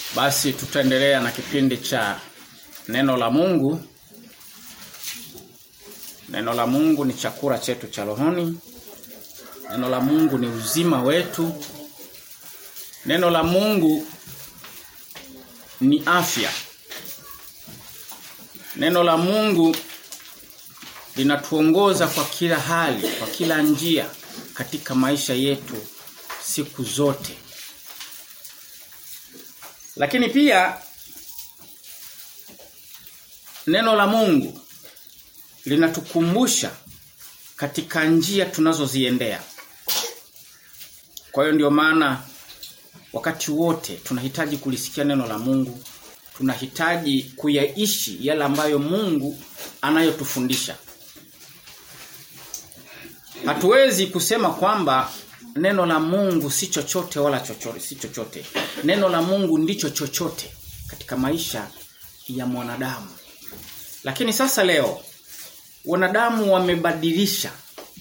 Basi tutaendelea na kipindi cha neno la Mungu. Neno la Mungu ni chakula chetu cha rohoni. Neno la Mungu ni uzima wetu. Neno la Mungu ni afya. Neno la Mungu linatuongoza kwa kila hali, kwa kila njia katika maisha yetu siku zote. Lakini pia neno la Mungu linatukumbusha katika njia tunazoziendea. Kwa hiyo ndio maana wakati wote tunahitaji kulisikia neno la Mungu, tunahitaji kuyaishi yale ambayo Mungu anayotufundisha. Hatuwezi kusema kwamba neno la Mungu si chochote wala chochote, si chochote. Neno la Mungu ndicho chochote katika maisha ya mwanadamu. Lakini sasa leo wanadamu wamebadilisha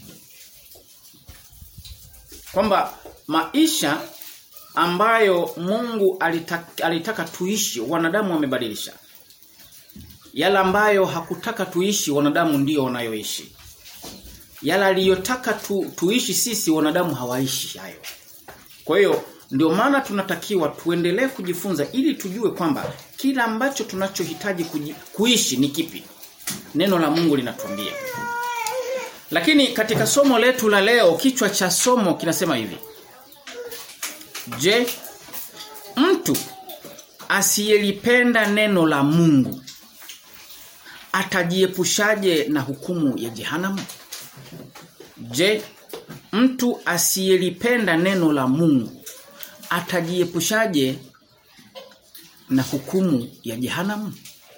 kwamba maisha ambayo Mungu alitaka, alitaka tuishi wanadamu wamebadilisha. Yale ambayo hakutaka tuishi wanadamu ndio wanayoishi. Yale aliyotaka tu, tuishi sisi wanadamu hawaishi hayo. Kwa hiyo ndio maana tunatakiwa tuendelee kujifunza ili tujue kwamba kila ambacho tunachohitaji kuishi ni kipi. Neno la Mungu linatuambia. Lakini katika somo letu la leo kichwa cha somo kinasema hivi. Je, mtu asiyelipenda neno la Mungu atajiepushaje na hukumu ya jehanamu? Je, mtu asiyelipenda neno la Mungu atajiepushaje na hukumu ya jehanamu?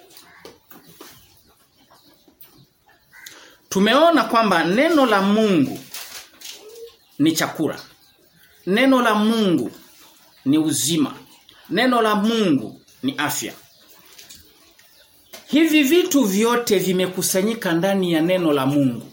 Tumeona kwamba neno la Mungu ni chakula. Neno la Mungu ni uzima. Neno la Mungu ni afya. Hivi vitu vyote vimekusanyika ndani ya neno la Mungu.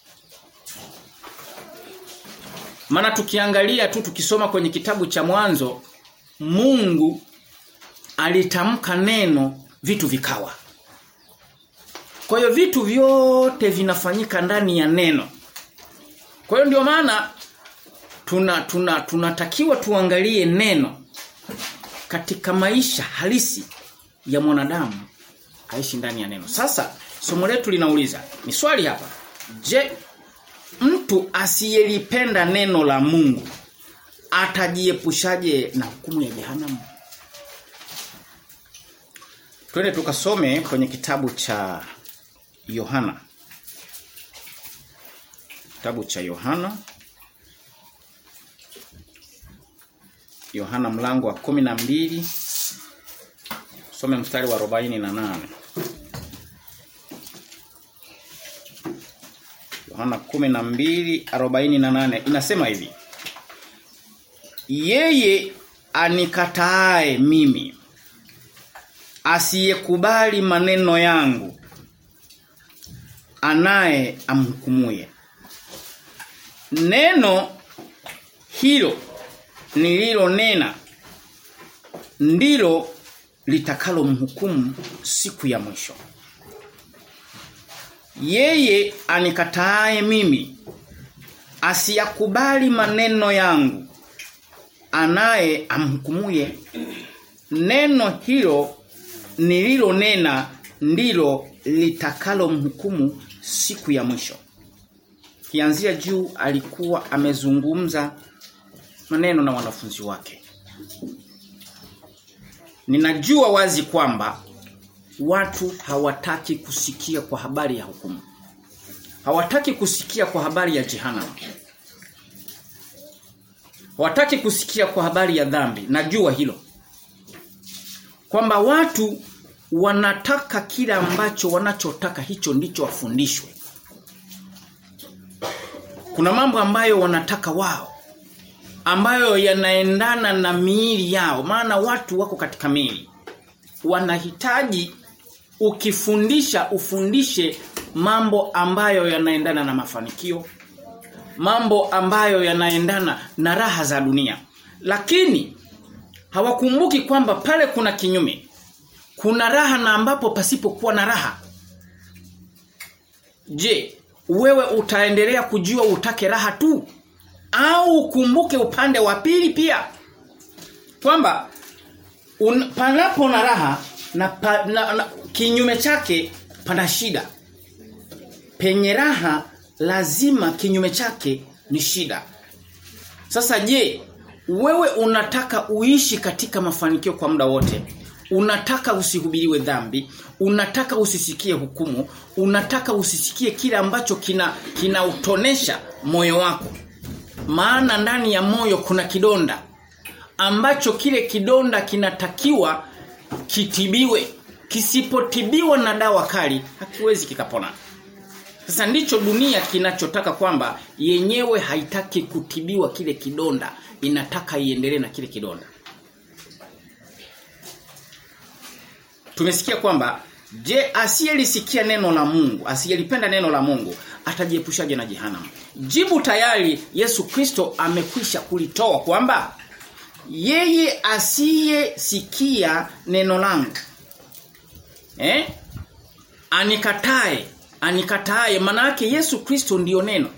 Maana tukiangalia tu tukisoma kwenye kitabu cha mwanzo Mungu alitamka neno vitu vikawa. Kwa hiyo vitu vyote vinafanyika ndani ya neno. Kwa hiyo ndio maana tuna tuna tunatakiwa tuangalie neno katika maisha halisi ya mwanadamu aishi ndani ya neno. Sasa somo letu linauliza, ni swali hapa. Je, mtu asiyelipenda neno la Mungu atajiepushaje na hukumu ya jehanamu? Twende tukasome kwenye kitabu cha Yohana. Kitabu cha Yohana. Yohana mlango wa kumi na mbili Some mstari wa 48. Yohana 12:48 inasema hivi. Yeye anikataae mimi asiyekubali maneno yangu anaye amhukumuye. Neno hilo nililonena ndilo litakalo mhukumu siku ya mwisho. Yeye anikataaye mimi asiyakubali maneno yangu anaye amhukumuye neno hilo nililonena ndilo litakalo mhukumu siku ya mwisho. Kianzia juu alikuwa amezungumza maneno na wanafunzi wake. Ninajua wazi kwamba watu hawataki kusikia kwa habari ya hukumu. Hawataki kusikia kwa habari ya jehanamu. Hawataki kusikia kwa habari ya dhambi. Najua hilo. Kwamba watu wanataka kile ambacho wanachotaka hicho ndicho wafundishwe. Kuna mambo ambayo wanataka wao ambayo yanaendana na miili yao maana watu wako katika miili wanahitaji ukifundisha ufundishe mambo ambayo yanaendana na mafanikio mambo ambayo yanaendana na raha za dunia lakini Hawakumbuki kwamba pale kuna kinyume. Kuna raha na ambapo pasipokuwa na raha. Je, wewe utaendelea kujua utake raha tu au ukumbuke upande wa pili pia? Kwamba un, panapo na raha na, pa, na, na kinyume chake pana shida. Penye raha lazima kinyume chake ni shida. Sasa je, wewe unataka uishi katika mafanikio kwa muda wote? Unataka usihubiriwe dhambi, unataka usisikie hukumu, unataka usisikie kile ambacho kina kinautonesha moyo wako. Maana ndani ya moyo kuna kidonda ambacho kile kidonda kinatakiwa kitibiwe. Kisipotibiwa na dawa kali hakiwezi kikapona. Sasa ndicho dunia kinachotaka kwamba yenyewe haitaki kutibiwa kile kidonda, inataka iendelee na kile kidonda. Tumesikia kwamba je, asiyelisikia neno la Mungu, asiyelipenda neno la Mungu, atajiepushaje na jehanamu? Jibu tayari Yesu Kristo amekwisha kulitoa kwamba yeye asiyesikia neno langu eh anikatae anikatae maana yake Yesu Kristo ndiyo neno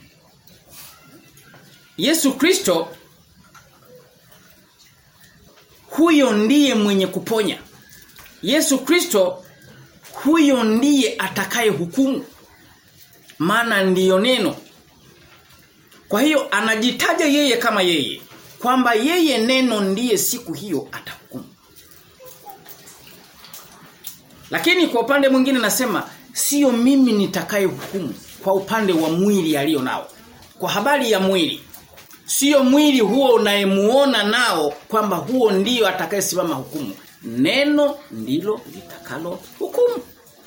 Yesu Kristo huyo ndiye mwenye kuponya Yesu Kristo huyo ndiye atakaye hukumu maana ndiyo neno kwa hiyo anajitaja yeye kama yeye kwamba yeye neno ndiye siku hiyo atahukumu lakini kwa upande mwingine nasema sio mimi nitakaye hukumu kwa upande wa mwili alio nao. Kwa habari ya mwili. Sio mwili huo unayemuona nao kwamba huo ndiyo atakayesimama hukumu. Neno ndilo litakalo hukumu.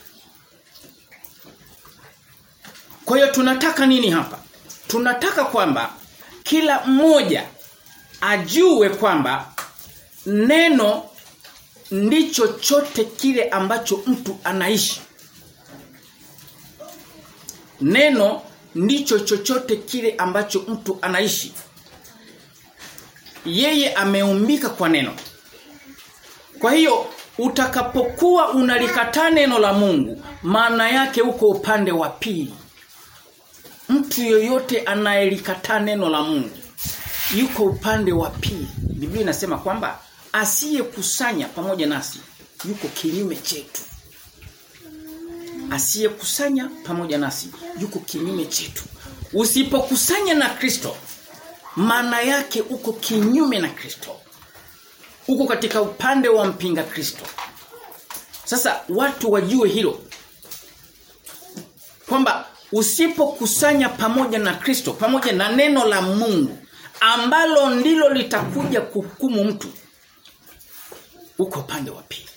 Kwa hiyo tunataka nini hapa? Tunataka kwamba kila mmoja ajue kwamba neno ndicho chote kile ambacho mtu anaishi. Neno ndicho chochote kile ambacho mtu anaishi. Yeye ameumbika kwa neno. Kwa hiyo utakapokuwa unalikataa neno la Mungu, maana yake uko upande wa pili. Mtu yoyote anayelikataa neno la Mungu yuko upande wa pili. Biblia inasema kwamba asiyekusanya pamoja nasi yuko kinyume chetu. Asiyekusanya pamoja nasi yuko kinyume chetu. Usipokusanya na Kristo maana yake uko kinyume na Kristo. Uko katika upande wa mpinga Kristo. Sasa watu wajue hilo. Kwamba usipokusanya pamoja na Kristo, pamoja na neno la Mungu ambalo ndilo litakuja kuhukumu mtu uko upande wa pili.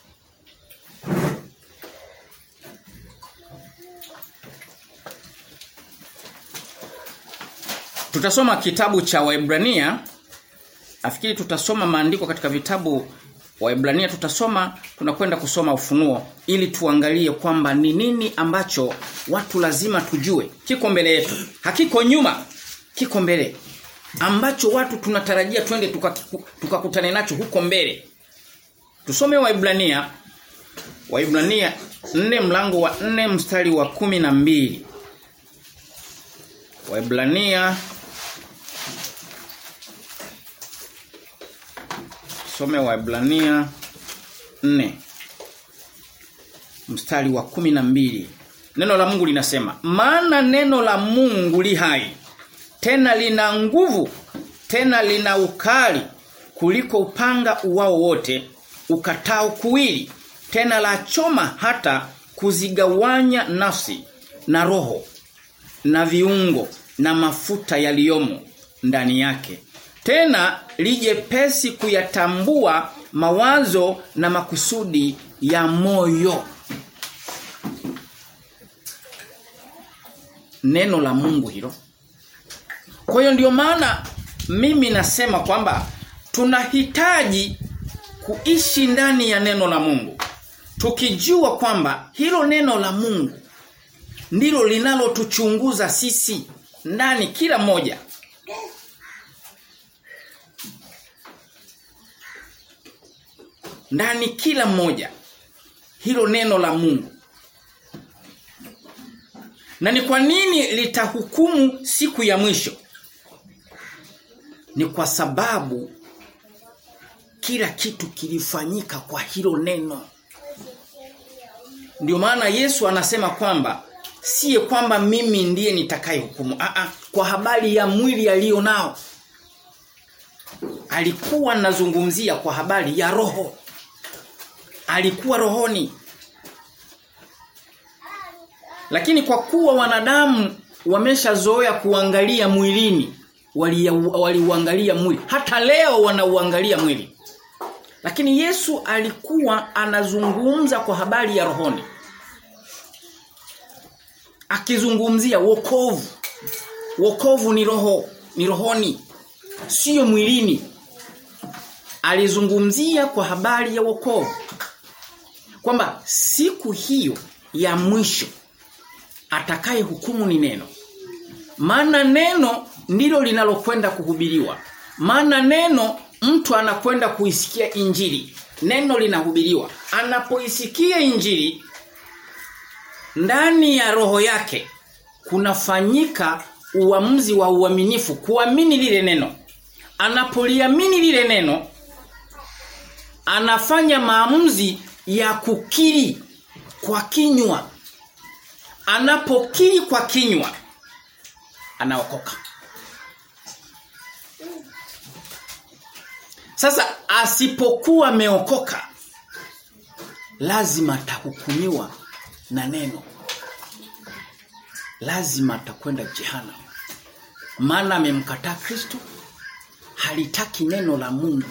Tutasoma kitabu cha Waebrania. Afikiri tutasoma maandiko katika vitabu Waebrania tutasoma tunakwenda kusoma ufunuo ili tuangalie kwamba ni nini ambacho watu lazima tujue. Kiko mbele yetu. Hakiko nyuma. Kiko mbele. Ambacho watu tunatarajia twende tukakutane tuka nacho huko mbele. Tusome Waibrania Waibrania 4 mlango wa 4 mstari wa kumi na mbili Waibrania Some Waibrania 4 mstari wa kumi na mbili Neno la Mungu linasema, "Maana neno la Mungu li hai, tena lina nguvu, tena lina ukali kuliko upanga uwao wote, ukatao kuwili, tena la choma hata kuzigawanya nafsi na roho na viungo na mafuta yaliyomo ndani yake. Tena lijepesi kuyatambua mawazo na makusudi ya moyo. Neno la Mungu hilo. Kwa hiyo ndio maana mimi nasema kwamba tunahitaji kuishi ndani ya neno la Mungu. Tukijua kwamba hilo neno la Mungu ndilo linalotuchunguza sisi ndani kila moja. ndani kila mmoja hilo neno la Mungu. Na ni kwa nini litahukumu siku ya mwisho? Ni kwa sababu kila kitu kilifanyika kwa hilo neno. Ndio maana Yesu anasema kwamba siye kwamba mimi ndiye nitakaye hukumu. Aa, kwa habari ya mwili alio nao. Alikuwa nazungumzia kwa habari ya roho. Alikuwa rohoni. Lakini kwa kuwa wanadamu wameshazoea kuangalia mwilini, waliuangalia wali mwili. Hata leo wanauangalia mwili. Lakini Yesu alikuwa anazungumza kwa habari ya rohoni. Akizungumzia wokovu. Wokovu ni roho, ni rohoni, sio mwilini. Alizungumzia kwa habari ya wokovu. Kwamba siku hiyo ya mwisho atakaye hukumu ni neno. Maana neno ndilo linalokwenda kuhubiriwa. Maana neno mtu anakwenda kuisikia injili. Neno linahubiriwa. Anapoisikia injili ndani ya roho yake kunafanyika uamuzi wa uaminifu kuamini lile neno. Anapoliamini lile neno anafanya maamuzi ya kukiri kwa kinywa. Anapokiri kwa kinywa anaokoka. Sasa asipokuwa ameokoka lazima atahukumiwa na neno. Lazima atakwenda jehanamu. Maana amemkataa Kristo, halitaki neno la Mungu.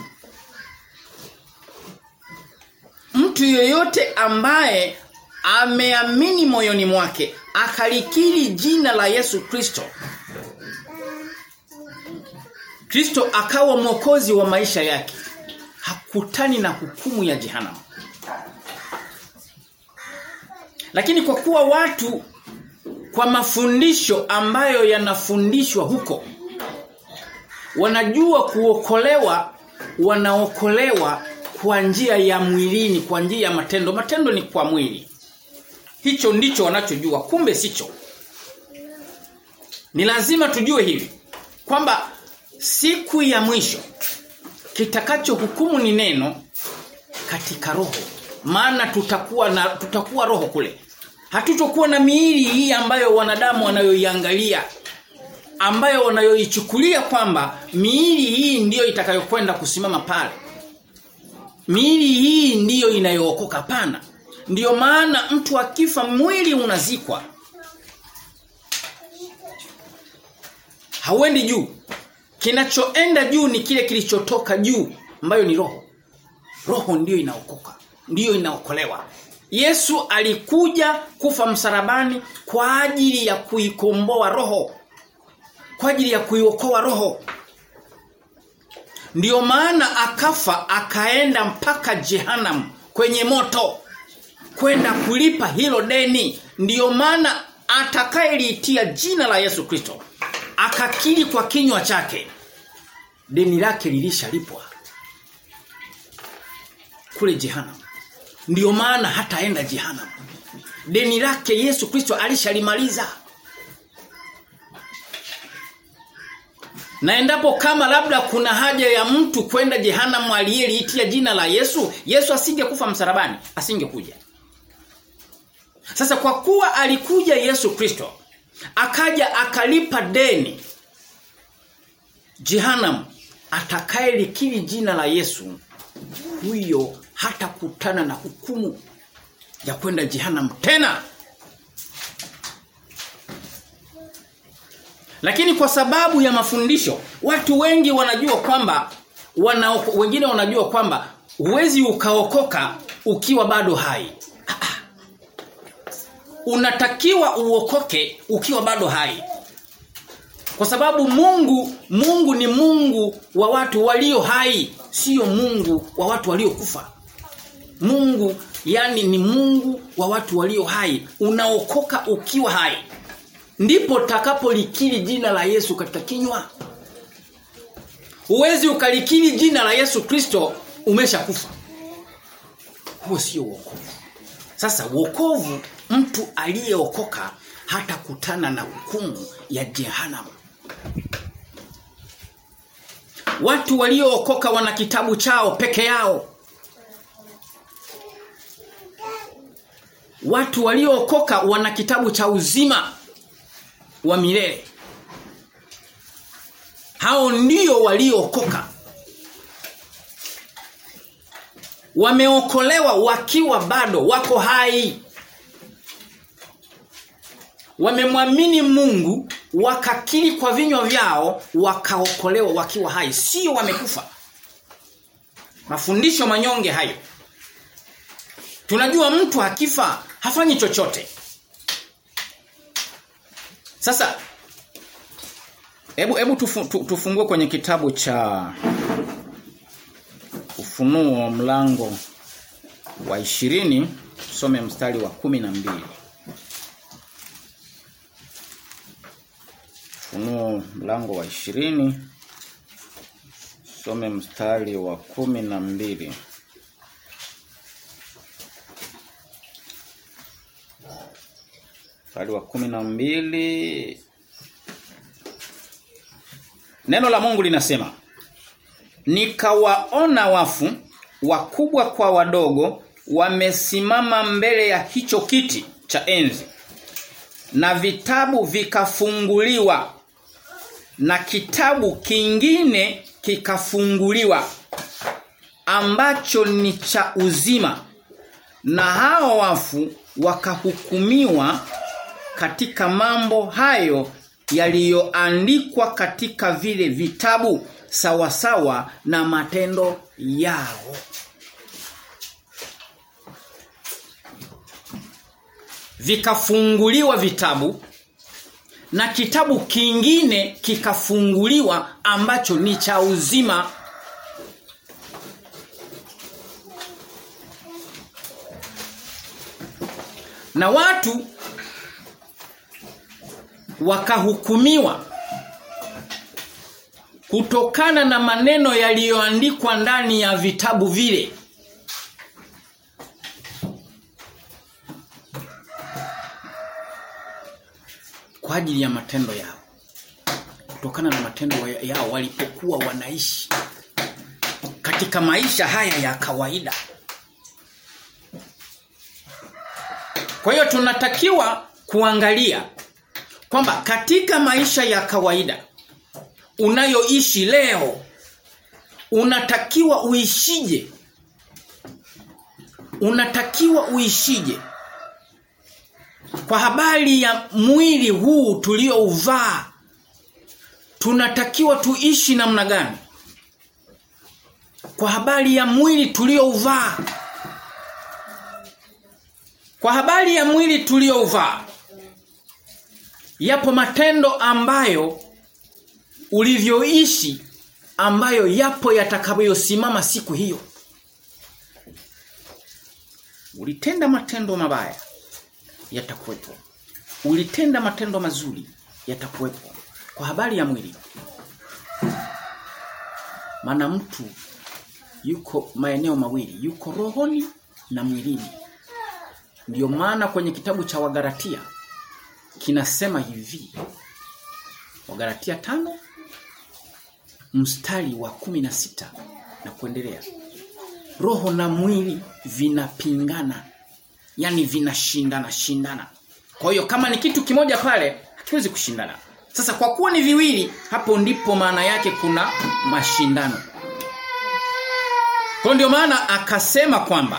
Mtu yoyote ambaye ameamini moyoni mwake akalikiri jina la Yesu Kristo Kristo akawa mwokozi wa maisha yake hakutani na hukumu ya jehanamu lakini kwa kuwa watu kwa mafundisho ambayo yanafundishwa huko wanajua kuokolewa wanaokolewa kwa njia ya mwilini kwa njia ya matendo matendo ni kwa mwili hicho ndicho wanachojua kumbe sicho ni lazima tujue hivi kwamba siku ya mwisho kitakacho hukumu ni neno katika roho maana tutakuwa na tutakuwa roho kule hatutokuwa na miili hii ambayo wanadamu wanayoiangalia ambayo wanayoichukulia kwamba miili hii ndiyo itakayokwenda kusimama pale miili hii ndiyo inayookoka pana ndiyo maana mtu akifa mwili unazikwa hauendi juu kinachoenda juu ni kile kilichotoka juu ambayo ni roho roho ndiyo inaokoka ndiyo inaokolewa Yesu alikuja kufa msalabani kwa ajili ya kuikomboa roho kwa ajili ya kuiokoa roho ndiyo maana akafa akaenda mpaka jehanamu kwenye moto kwenda kulipa hilo deni ndiyo maana atakayeliitia jina la Yesu Kristo akakiri kwa kinywa chake deni lake lilishalipwa kule jehanamu ndiyo maana hataenda jehanamu deni lake Yesu Kristo alishalimaliza Na endapo kama labda kuna haja ya mtu kwenda jehanamu aliyeliitia jina la Yesu, Yesu asingekufa msalabani, asingekuja. Sasa kwa kuwa alikuja Yesu Kristo, akaja akalipa deni jehanamu atakayelikiri jina la Yesu, huyo hatakutana na hukumu ya kwenda jehanamu tena. Lakini kwa sababu ya mafundisho, watu wengi wanajua kwamba wana wengine wanajua kwamba huwezi ukaokoka ukiwa bado hai. Unatakiwa uokoke ukiwa bado hai. Kwa sababu Mungu Mungu ni Mungu wa watu walio hai, sio Mungu wa watu waliokufa. Mungu yani ni Mungu wa watu walio hai. Unaokoka ukiwa hai ndipo takapolikiri jina la Yesu katika kinywa. Uwezi ukalikiri jina la Yesu Kristo umeshakufa. huo sio wokovu. Sasa wokovu mtu aliyeokoka hatakutana na hukumu ya jehanamu. Watu waliookoka wana kitabu chao peke yao. Watu waliookoka wana kitabu cha uzima wa milele. Hao ndio waliookoka. Wameokolewa wakiwa bado wako hai. Wamemwamini Mungu wakakiri kwa vinywa vyao wakaokolewa wakiwa hai sio wamekufa. Mafundisho manyonge hayo. Tunajua mtu akifa hafanyi chochote. Sasa hebu hebu tufu, tu, tufungue kwenye kitabu cha Ufunuo mlango wa ishirini tusome mstari wa kumi na mbili Ufunuo mlango wa ishirini some mstari wa kumi na mbili mstari wa kumi na mbili Neno la Mungu linasema Nikawaona wafu wakubwa kwa wadogo wamesimama mbele ya hicho kiti cha enzi na vitabu vikafunguliwa na kitabu kingine kikafunguliwa ambacho ni cha uzima na hao wafu wakahukumiwa katika mambo hayo yaliyoandikwa katika vile vitabu sawasawa na matendo yao vikafunguliwa vitabu na kitabu kingine kikafunguliwa ambacho ni cha uzima na watu wakahukumiwa kutokana na maneno yaliyoandikwa ndani ya vitabu vile kwa ajili ya matendo yao kutokana na matendo yao walipokuwa wanaishi katika maisha haya ya kawaida kwa hiyo tunatakiwa kuangalia kwamba katika maisha ya kawaida unayoishi leo unatakiwa uishije unatakiwa uishije kwa habari ya mwili huu tuliouvaa tunatakiwa tuishi namna gani kwa habari ya mwili tuliouvaa kwa habari ya mwili tuliouvaa yapo matendo ambayo ulivyoishi ambayo yapo yatakayosimama siku hiyo ulitenda matendo mabaya yatakuwepo ulitenda matendo mazuri yatakuwepo kwa habari ya mwili maana mtu yuko maeneo mawili yuko rohoni na mwilini ndiyo maana kwenye kitabu cha Wagalatia kinasema hivi Wagalatia tano mstari wa kumi na sita na kuendelea roho na mwili vinapingana yani vinashindana shindana kwa hiyo kama ni kitu kimoja pale hakiwezi kushindana sasa kwa kuwa ni viwili hapo ndipo maana yake kuna mashindano kwa ndio maana akasema kwamba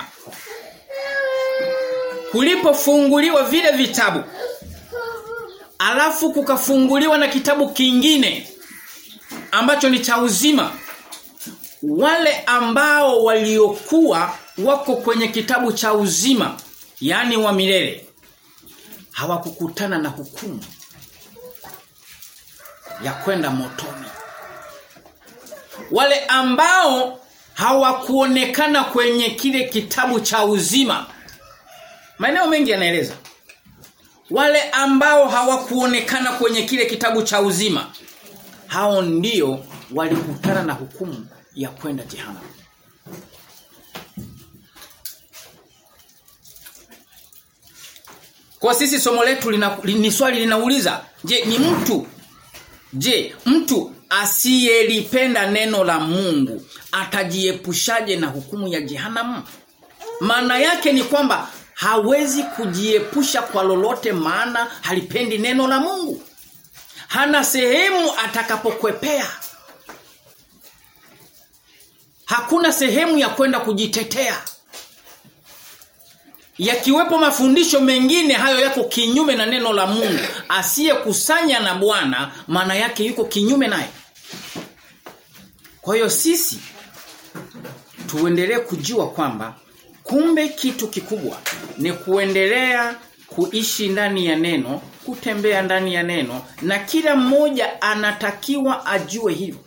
kulipofunguliwa vile vitabu alafu kukafunguliwa na kitabu kingine ambacho ni cha uzima wale ambao waliokuwa wako kwenye kitabu cha uzima yani wa milele hawakukutana na hukumu ya kwenda motoni wale ambao hawakuonekana kwenye kile kitabu cha uzima maeneo mengi yanaeleza wale ambao hawakuonekana kwenye kile kitabu cha uzima hao ndio walikutana na hukumu ya kwenda jehanamu Kwa sisi somo letu lina, ni swali linauliza, je, ni mtu je, mtu asiyelipenda neno la Mungu atajiepushaje na hukumu ya jehanamu? Maana yake ni kwamba hawezi kujiepusha kwa lolote maana halipendi neno la Mungu. Hana sehemu atakapokwepea. Hakuna sehemu ya kwenda kujitetea. Yakiwepo mafundisho mengine hayo yako kinyume na neno la Mungu. Asiyekusanya na Bwana maana yake yuko kinyume naye. Kwa hiyo sisi tuendelee kujua kwamba kumbe kitu kikubwa ni kuendelea kuishi ndani ya neno, kutembea ndani ya neno na kila mmoja anatakiwa ajue hivyo.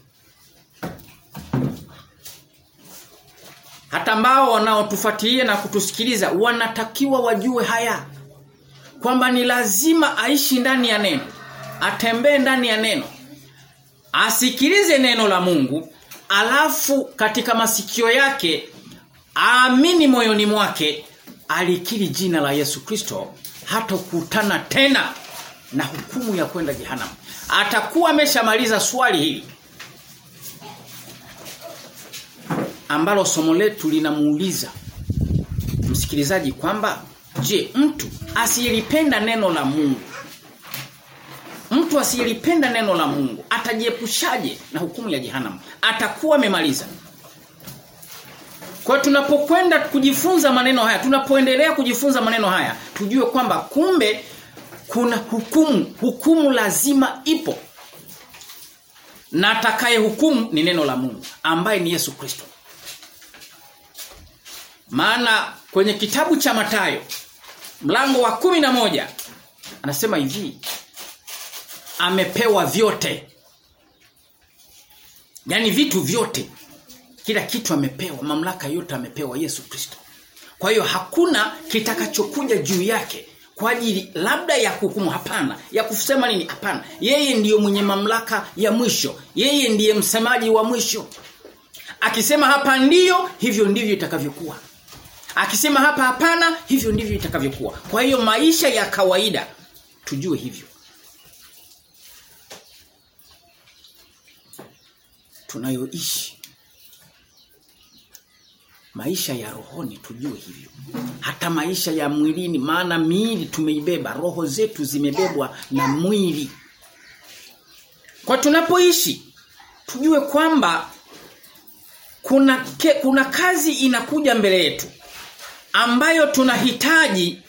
Hata ambao wanaotufuatilia na kutusikiliza wanatakiwa wajue haya kwamba ni lazima aishi ndani ya neno, atembee ndani ya neno, asikilize neno la Mungu, alafu katika masikio yake aamini moyoni mwake alikiri jina la Yesu Kristo hatokutana tena na hukumu ya kwenda jehanamu. Atakuwa ameshamaliza swali hili ambalo somo letu linamuuliza msikilizaji kwamba je, mtu asiyelipenda neno la Mungu mtu asiyelipenda neno la Mungu atajiepushaje na hukumu ya jehanamu? Atakuwa amemaliza. Kwa tunapokwenda kujifunza maneno haya, tunapoendelea kujifunza maneno haya, tujue kwamba kumbe kuna hukumu, hukumu lazima ipo. Na atakaye hukumu ni neno la Mungu ambaye ni Yesu Kristo. Maana kwenye kitabu cha Matayo mlango wa kumi na moja anasema hivi amepewa vyote. Yaani vitu vyote kila kitu amepewa, mamlaka yote amepewa Yesu Kristo. Kwa hiyo hakuna kitakachokuja juu yake kwa ajili labda ya kuhukumu hapana, ya kusema nini hapana. Yeye ndiyo mwenye mamlaka ya mwisho. Yeye ndiye msemaji wa mwisho. Akisema hapa ndiyo, hivyo ndivyo itakavyokuwa. Akisema hapa hapana, hivyo ndivyo itakavyokuwa. Kwa hiyo maisha ya kawaida tujue hivyo. Tunayoishi maisha ya rohoni tujue hivyo hata maisha ya mwilini maana miili tumeibeba roho zetu zimebebwa na mwili kwa tunapoishi tujue kwamba kuna ke, kuna kazi inakuja mbele yetu ambayo tunahitaji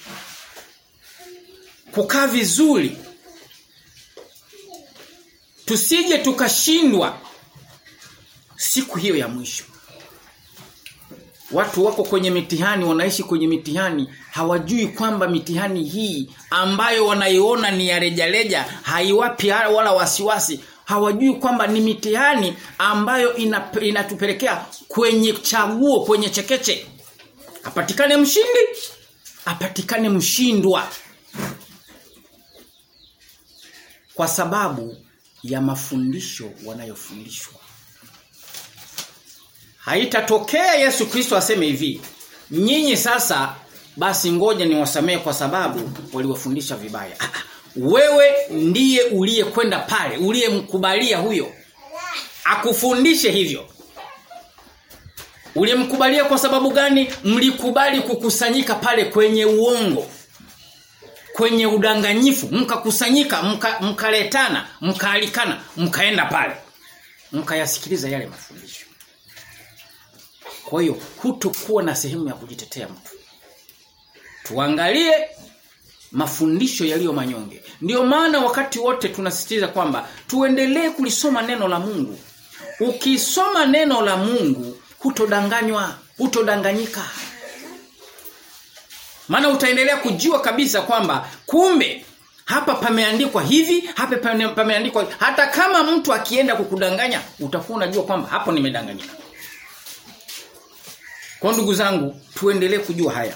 kukaa vizuri tusije tukashindwa siku hiyo ya mwisho Watu wako kwenye mitihani, wanaishi kwenye mitihani, hawajui kwamba mitihani hii ambayo wanaiona ni ya rejareja, haiwapi wala wasiwasi. Hawajui kwamba ni mitihani ambayo ina, inatupelekea kwenye chaguo, kwenye chekeche. Apatikane mshindi, apatikane mshindwa. Kwa sababu ya mafundisho wanayofundishwa. Haitatokea Yesu Kristo aseme hivi, nyinyi sasa basi ngoja niwasamee kwa sababu waliwafundisha vibaya. Ah, wewe ndiye uliyekwenda pale, uliyemkubalia huyo akufundishe hivyo. Ulimkubalia kwa sababu gani? Mlikubali kukusanyika pale kwenye uongo. Kwenye udanganyifu, mkakusanyika, mkaletana, mka mkaalikana, mkaenda pale. Mkayasikiliza yale mafundisho. Kwa hiyo hutokuwa na sehemu ya kujitetea mtu. Tuangalie mafundisho yaliyo manyonge. Ndiyo maana wakati wote tunasisitiza kwamba tuendelee kulisoma neno la Mungu. Ukisoma neno la Mungu hutodanganywa, hutodanganyika. Maana utaendelea kujua kabisa kwamba kumbe hapa pameandikwa hivi, hapa pameandikwa hata kama mtu akienda kukudanganya utakuwa unajua kwamba hapo nimedanganyika. Kwa ndugu zangu tuendelee kujua haya.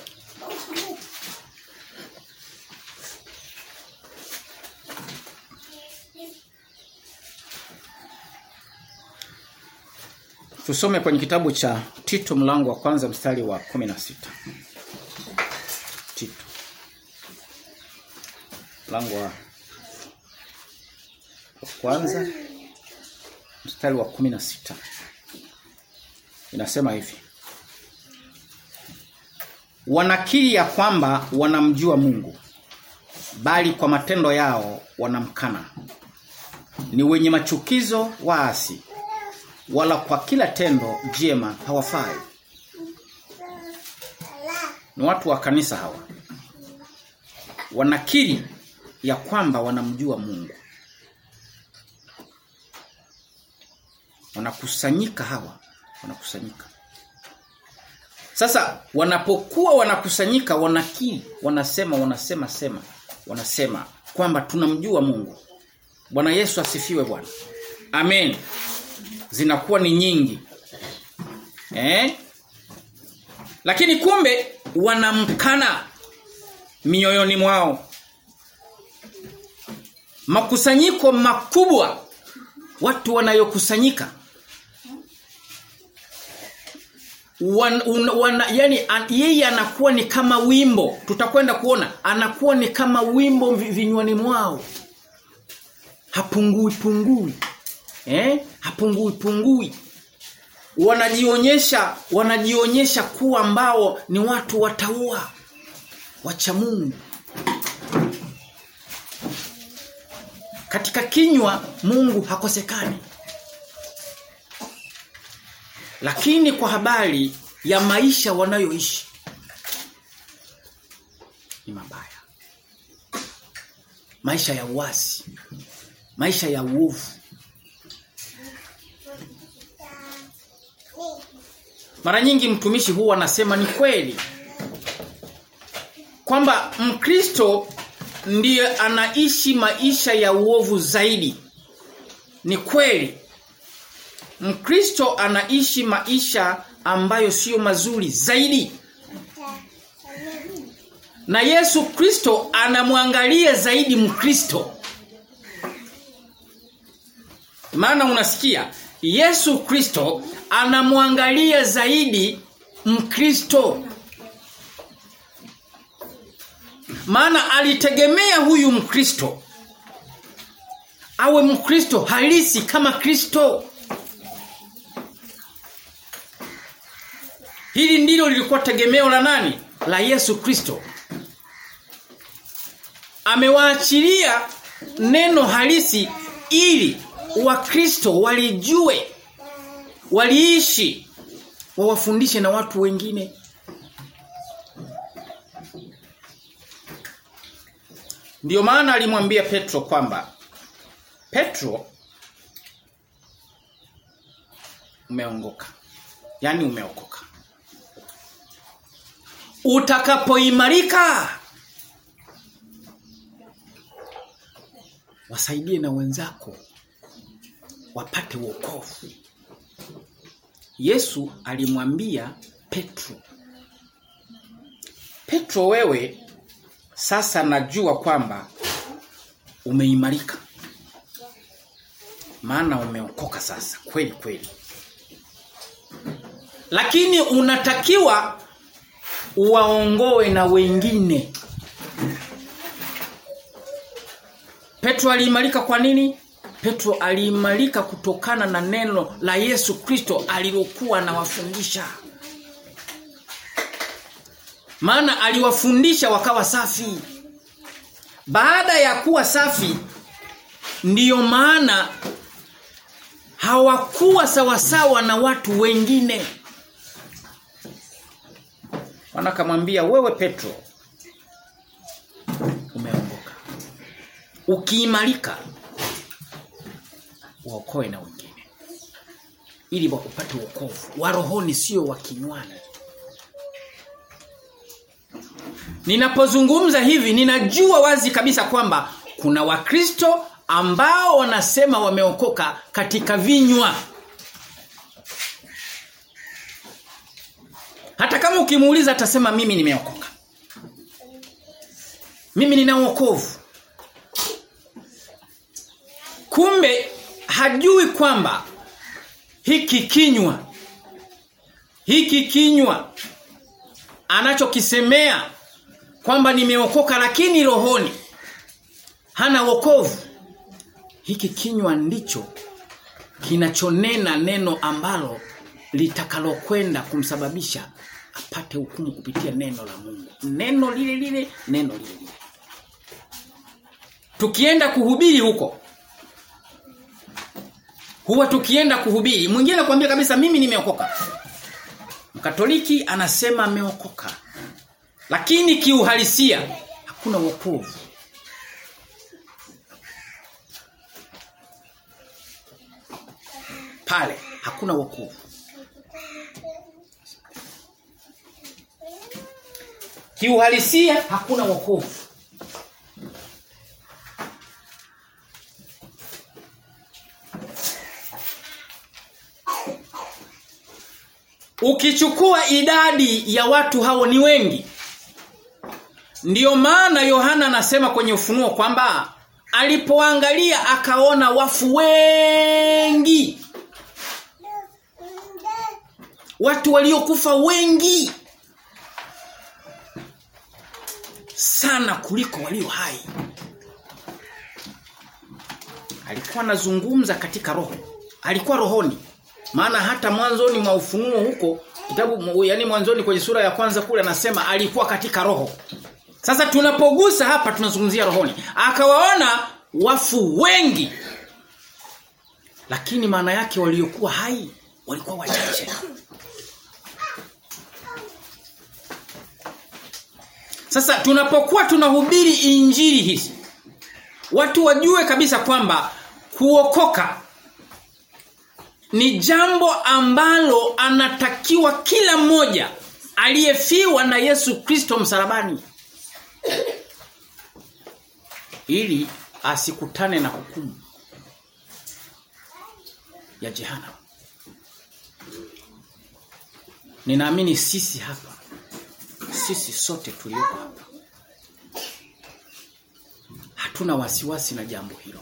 Tusome kwenye kitabu cha Tito mlango wa kwanza mstari wa 16. Tito. mlango wa kwanza mstari wa kumi na sita inasema hivi wanakiri ya kwamba wanamjua Mungu bali kwa matendo yao wanamkana ni wenye machukizo waasi wala kwa kila tendo jema hawafai ni watu wa kanisa hawa wanakiri ya kwamba wanamjua Mungu wanakusanyika hawa wanakusanyika sasa wanapokuwa wanakusanyika wanakiri wanasema wanasema sema wanasema kwamba tunamjua Mungu Bwana Yesu asifiwe Bwana Amen zinakuwa ni nyingi eh lakini kumbe wanamkana mioyoni mwao makusanyiko makubwa watu wanayokusanyika wan, un, wana, yani an, yeye anakuwa ni kama wimbo tutakwenda kuona anakuwa ni kama wimbo vi- vinywani mwao hapungui pungui eh hapungui pungui wanajionyesha wanajionyesha kuwa ambao ni watu wataua wacha Mungu katika kinywa Mungu hakosekani lakini kwa habari ya maisha wanayoishi ni mabaya maisha ya uasi maisha ya uovu Mara nyingi mtumishi huwa anasema ni kweli kwamba Mkristo ndiye anaishi maisha ya uovu zaidi. Ni kweli. Mkristo anaishi maisha ambayo sio mazuri zaidi. Na Yesu Kristo anamwangalia zaidi Mkristo. Maana unasikia Yesu Kristo anamwangalia zaidi Mkristo. Maana alitegemea huyu Mkristo awe Mkristo halisi kama Kristo. Hili ndilo lilikuwa tegemeo la nani? La Yesu Kristo. Amewaachilia neno halisi ili Wakristo walijue waliishi wawafundishe na watu wengine Ndiyo maana alimwambia Petro kwamba Petro umeongoka. Yaani umeokoka. Utakapoimarika wasaidie na wenzako wapate wokovu. Yesu alimwambia Petro Petro wewe sasa najua kwamba umeimarika. Maana umeokoka sasa kweli kweli. Lakini unatakiwa uwaongoe na wengine. Petro aliimarika kwa nini? Petro aliimarika kutokana na neno la Yesu Kristo alilokuwa anawafundisha. Maana aliwafundisha wakawa safi. Baada ya kuwa safi ndiyo maana hawakuwa sawasawa na watu wengine. Wanakamwambia wewe Petro umeongoka. Ukiimarika uokoe na wengine. Ili wakupate wokovu wa rohoni sio wa kinywani. Ninapozungumza hivi ninajua wazi kabisa kwamba kuna wakristo ambao wanasema wameokoka katika vinywa. Hata kama ukimuuliza atasema mimi nimeokoka. Mimi nina wokovu. Kumbe hajui kwamba hiki kinywa hiki kinywa anachokisemea kwamba nimeokoka lakini rohoni hana wokovu. Hiki kinywa ndicho kinachonena neno ambalo litakalokwenda kumsababisha apate hukumu kupitia neno la Mungu. Neno lile lile, neno lile lile. Tukienda kuhubiri huko huwa tukienda kuhubiri, mwingine anakuambia kabisa mimi nimeokoka. Mkatoliki anasema ameokoka. Lakini kiuhalisia hakuna wokovu. Pale hakuna wokovu. Kiuhalisia hakuna wokovu. Ukichukua idadi ya watu hao ni wengi. Ndiyo maana Yohana anasema kwenye ufunuo kwamba alipoangalia akaona wafu wengi. Watu waliokufa wengi sana kuliko walio hai. Alikuwa anazungumza katika roho. Alikuwa rohoni. Maana hata mwanzoni mwa ufunuo huko kitabu yani mwanzoni kwenye sura ya kwanza kule anasema alikuwa katika roho. Sasa tunapogusa hapa tunazungumzia rohoni. Akawaona wafu wengi. Lakini maana yake waliokuwa hai walikuwa wachache. Sasa tunapokuwa tunahubiri injili hizi watu wajue kabisa kwamba kuokoka ni jambo ambalo anatakiwa kila mmoja aliyefiwa na Yesu Kristo msalabani ili asikutane na hukumu ya jehanamu. Ninaamini sisi hapa sisi sote tulioko hapa hatuna wasiwasi na jambo hilo.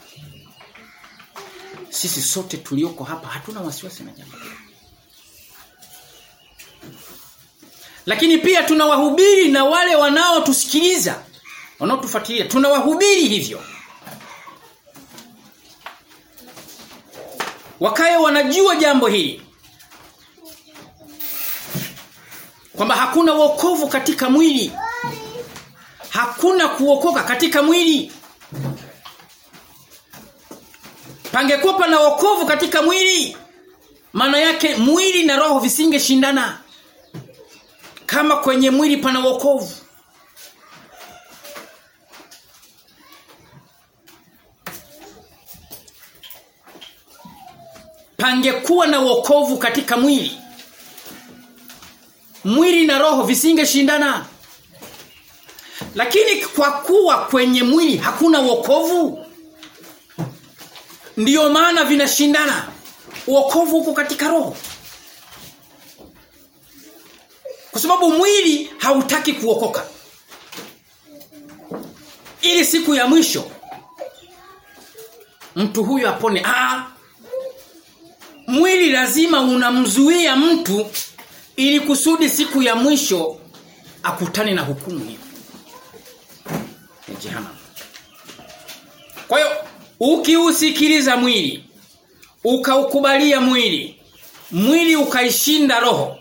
Sisi sote tulioko hapa hatuna wasiwasi na jambo hilo. Lakini pia tunawahubiri na wale wanaotusikiliza, wanaotufuatilia, tunawahubiri hivyo. Wakae wanajua jambo hili. Kwamba hakuna wokovu katika mwili. Hakuna kuokoka katika mwili. Pangekuwa pana wokovu katika mwili. Maana yake mwili na roho visingeshindana. Kama kwenye mwili pana wokovu. Pangekuwa na wokovu katika mwili. Mwili na roho visingeshindana. Lakini kwa kuwa kwenye mwili hakuna wokovu, ndiyo maana vinashindana. Wokovu uko katika roho. Kwa sababu mwili hautaki kuokoka. Ili siku ya mwisho mtu huyo apone. Ah, mwili lazima unamzuia mtu ili kusudi siku ya mwisho akutane na hukumu hiyo ya jehanamu. Kwa hiyo ukiusikiliza mwili, ukaukubalia mwili, mwili ukaishinda roho,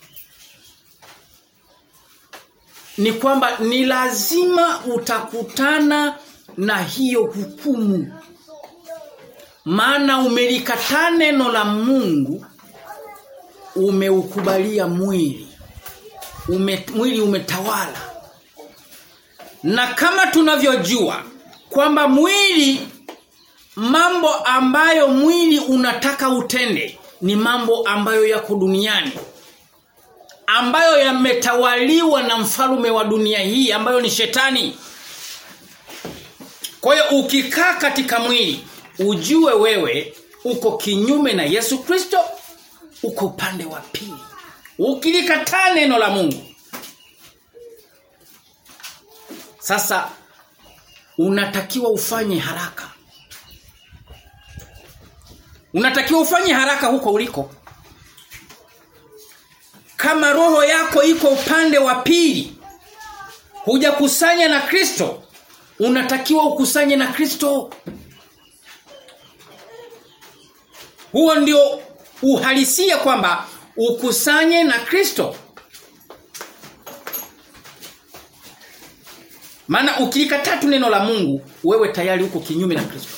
ni kwamba ni lazima utakutana na hiyo hukumu. Maana umelikataa neno la Mungu, umeukubalia mwili. Ume, mwili umetawala. Na kama tunavyojua kwamba mwili mambo ambayo mwili unataka utende ni mambo ambayo yako duniani ambayo yametawaliwa na mfalume wa dunia hii ambayo ni shetani. Kwa hiyo ukikaa katika mwili ujue wewe uko kinyume na Yesu Kristo uko upande wa pili. Ukilikataa neno la Mungu sasa unatakiwa ufanye haraka. Unatakiwa ufanye haraka huko uliko. Kama roho yako iko upande wa pili, hujakusanya na Kristo, unatakiwa ukusanye na Kristo. Huo ndio uhalisia kwamba ukusanye na Kristo. Maana ukilikataa tu neno la Mungu, wewe tayari uko kinyume na Kristo.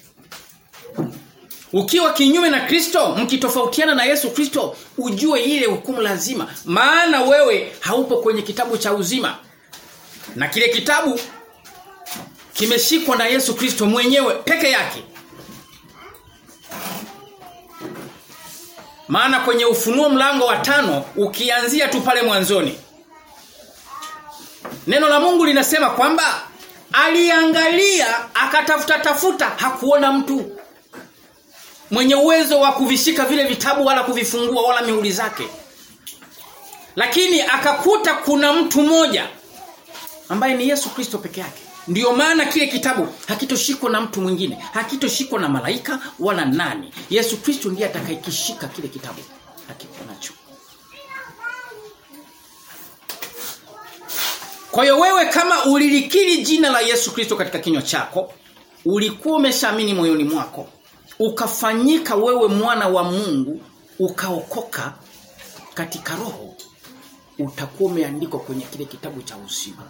Ukiwa kinyume na Kristo, mkitofautiana na Yesu Kristo, ujue ile hukumu lazima. Maana wewe haupo kwenye kitabu cha uzima. Na kile kitabu kimeshikwa na Yesu Kristo mwenyewe peke yake. Maana kwenye ufunuo mlango wa tano ukianzia tu pale mwanzoni Neno la Mungu linasema kwamba aliangalia akatafuta tafuta hakuona mtu mwenye uwezo wa kuvishika vile vitabu wala kuvifungua wala mihuri zake. Lakini akakuta kuna mtu mmoja ambaye ni Yesu Kristo peke yake. Ndiyo maana kile kitabu hakitoshikwa na mtu mwingine, hakitoshikwa na malaika wala nani. Yesu Kristo ndiye atakayekishika kile kitabu. Hakiko nacho. Kwa hiyo wewe kama ulilikiri jina la Yesu Kristo katika kinywa chako, ulikuwa umeshaamini moyoni mwako, ukafanyika wewe mwana wa Mungu, ukaokoka katika roho, utakuwa umeandikwa kwenye kile kitabu cha uzima.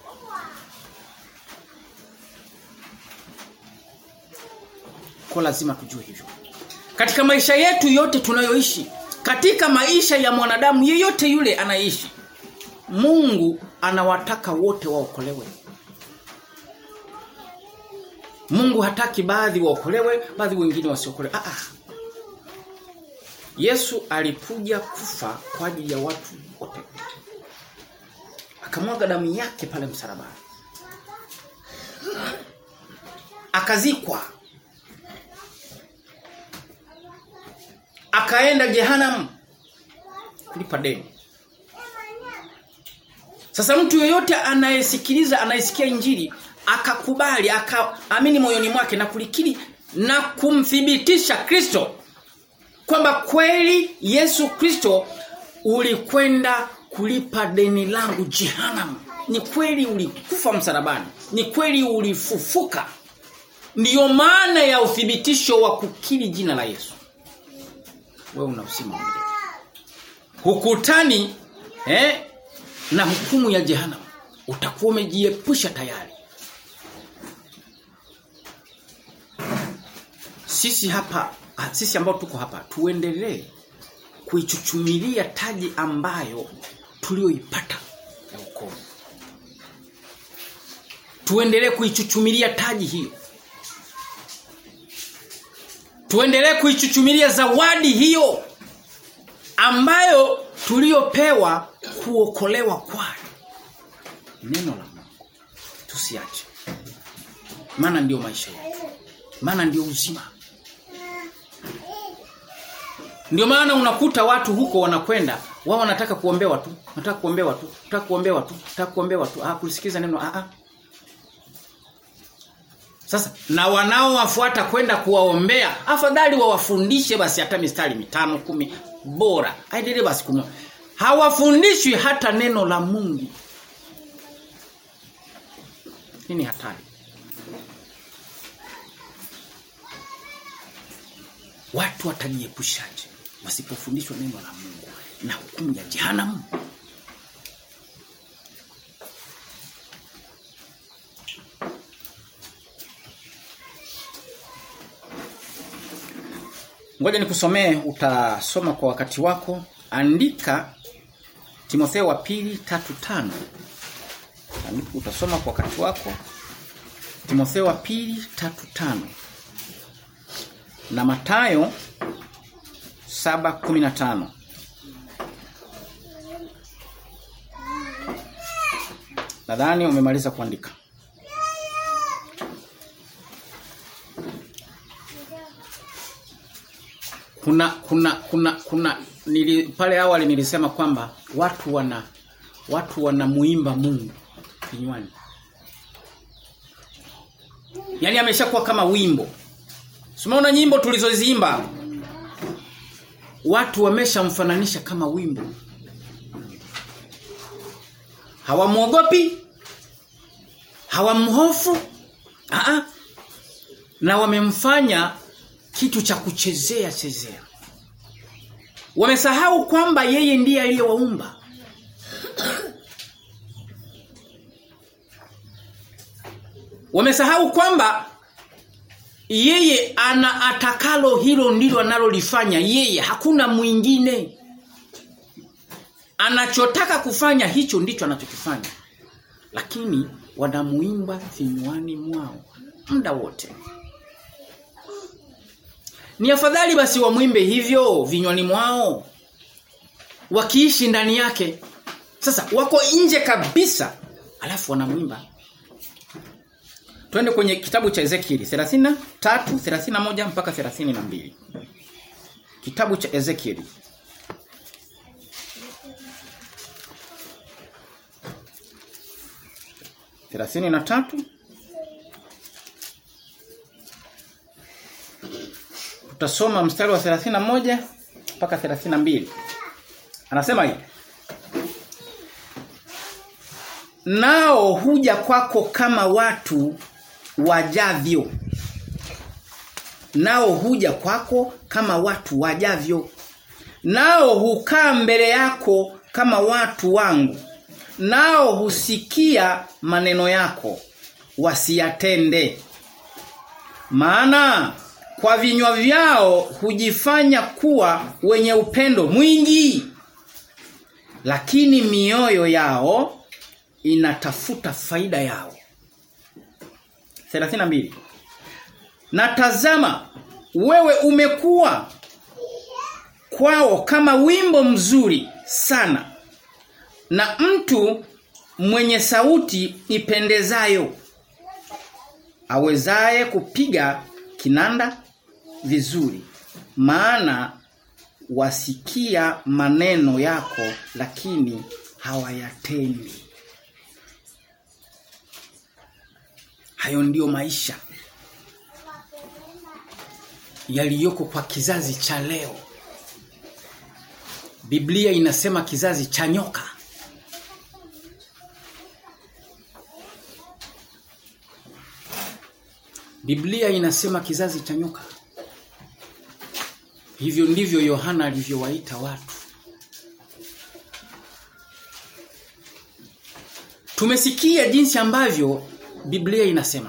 Kwa lazima tujue hivyo. Katika maisha yetu yote tunayoishi, katika maisha ya mwanadamu yeyote yule anaishi, Mungu anawataka wote waokolewe. Mungu hataki baadhi waokolewe, baadhi wengine wasiokolewe. Ah ah. Yesu alikuja kufa kwa ajili ya watu wote. Akamwaga damu yake pale msalabani. Akazikwa. Akaenda jehanamu kulipa deni. Sasa mtu yeyote anayesikiliza anayesikia injili akakubali akaamini moyoni mwake na kulikiri na kumthibitisha Kristo kwamba kweli Yesu Kristo ulikwenda kulipa deni langu jehanamu. Ni kweli ulikufa msalabani. Ni kweli ulifufuka. Ndiyo maana ya uthibitisho wa kukiri jina la Yesu. Wewe una uzima Hukutani eh na hukumu ya jehanamu. Utakuwa umejiepusha tayari. Sisi hapa sisi ambao tuko hapa tuendelee kuichuchumilia taji ambayo tulioipata ya wokovu. Tuendelee kuichuchumilia taji hiyo. Tuendelee kuichuchumilia zawadi hiyo ambayo tuliopewa kuokolewa kwayo. Neno la Mungu. Tusiache. Maana ndio maisha yetu. Maana ndio uzima. Ndio maana unakuta watu huko wanakwenda, wao wanataka kuombewa tu, wanataka kuombewa tu, wanataka kuombewa tu, wanataka kuombewa tu. Ah kusikiza neno ah ah. Sasa na wanaowafuata kwenda kuwaombea, afadhali wawafundishe basi hata mistari mitano kumi bora. Aendelee basi kumwa. Hawafundishwi hata neno la Mungu. Hii ni hatari. Watu watajiepushaje wasipofundishwa neno la Mungu na hukumu ya jehanamu? Ngoja nikusomee utasoma kwa wakati wako. Andika Timotheo wa pili tatu tano. Andika utasoma kwa wakati wako. Timotheo wa pili tatu tano. Na Matayo 7:15. Nadhani umemaliza kuandika. Kuna kuna kuna kuna nili, pale awali nilisema kwamba watu wana watu wanamuimba Mungu kinywani. Yaani ameshakuwa kama wimbo. Umeona nyimbo tulizoziimba? Watu wameshamfananisha kama wimbo. Hawamuogopi? hawamhofu Aa, na wamemfanya kitu cha kuchezea chezea wamesahau kwamba yeye ndiye aliyewaumba wamesahau kwamba yeye ana atakalo hilo ndilo analolifanya yeye hakuna mwingine anachotaka kufanya hicho ndicho anachokifanya lakini wanamuimba vinywani mwao muda wote ni afadhali basi wamwimbe hivyo vinywani mwao wakiishi ndani yake sasa wako nje kabisa alafu wanamwimba Twende kwenye kitabu cha Ezekieli 33 31 mpaka 32 Kitabu cha Ezekieli thelathini na tatu tutasoma mstari wa 31 mpaka 32 anasema hivi nao huja kwako kama watu wajavyo nao huja kwako kama watu wajavyo nao hukaa mbele yako kama watu wangu nao husikia maneno yako wasiyatende maana kwa vinywa vyao hujifanya kuwa wenye upendo mwingi lakini mioyo yao inatafuta faida yao 32 Na tazama wewe umekuwa kwao kama wimbo mzuri sana na mtu mwenye sauti ipendezayo awezaye kupiga kinanda vizuri maana wasikia maneno yako lakini hawayatendi hayo ndiyo maisha yaliyoko kwa kizazi cha leo Biblia inasema kizazi cha nyoka Biblia inasema kizazi cha nyoka Hivyo ndivyo Yohana alivyowaita watu Tumesikia jinsi ambavyo Biblia inasema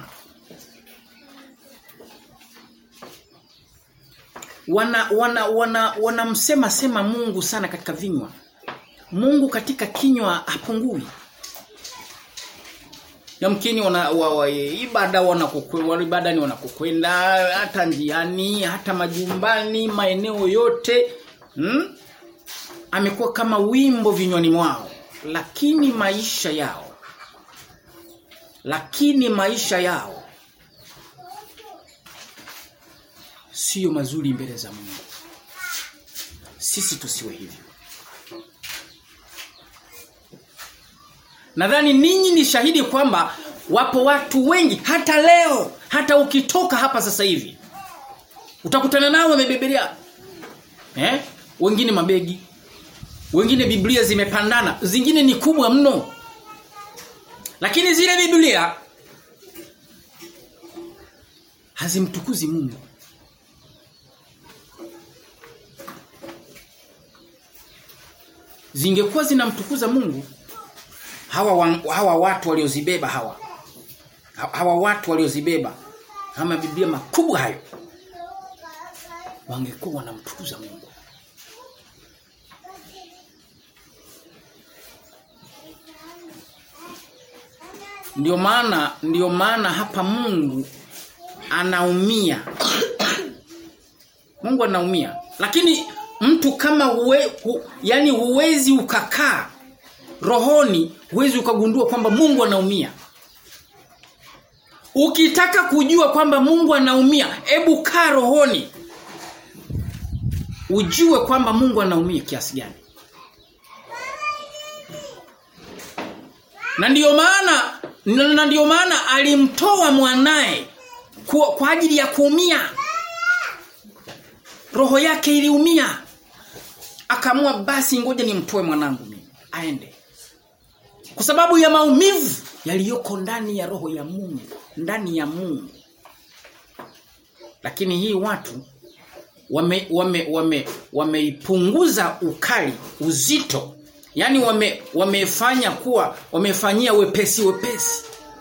wana wana wana wanamsema sema Mungu sana katika vinywa. Mungu katika kinywa hapungui. Yamkini wana wa, wa, ibada wanakokwenda ibada ni wanakokwenda hata njiani hata majumbani maeneo yote hmm? amekuwa kama wimbo vinywani mwao lakini maisha yao lakini maisha yao sio mazuri mbele za Mungu. Sisi tusiwe hivyo. Nadhani ninyi ni shahidi kwamba wapo watu wengi hata leo, hata ukitoka hapa sasa hivi utakutana nao wamebebelea eh? Wengine mabegi, wengine Biblia zimepandana, zingine ni kubwa mno. Lakini zile Biblia hazimtukuzi Mungu. Zingekuwa zinamtukuza Mungu hawa wa, hawa watu waliozibeba hawa hawa watu waliozibeba kama Biblia makubwa hayo wangekuwa wanamtukuza Mungu. Ndio maana ndio maana hapa Mungu anaumia. Mungu anaumia. Lakini mtu kama huwe, hu, yani huwezi ukakaa rohoni huwezi ukagundua kwamba Mungu anaumia. Ukitaka kujua kwamba Mungu anaumia, hebu kaa rohoni. Ujue kwamba Mungu anaumia kiasi gani. Na ndiyo maana na ndiyo maana alimtoa mwanae kwa, kwa ajili ya kuumia. Roho yake iliumia. Akaamua basi ngoja nimtoe mwanangu mimi aende. Kwa sababu ya maumivu yaliyoko ndani ya roho ya Mungu, ndani ya Mungu. Lakini hii watu wame wame wame wameipunguza ukali, uzito. Yaani wame wamefanya kuwa wamefanyia wepesi wepesi.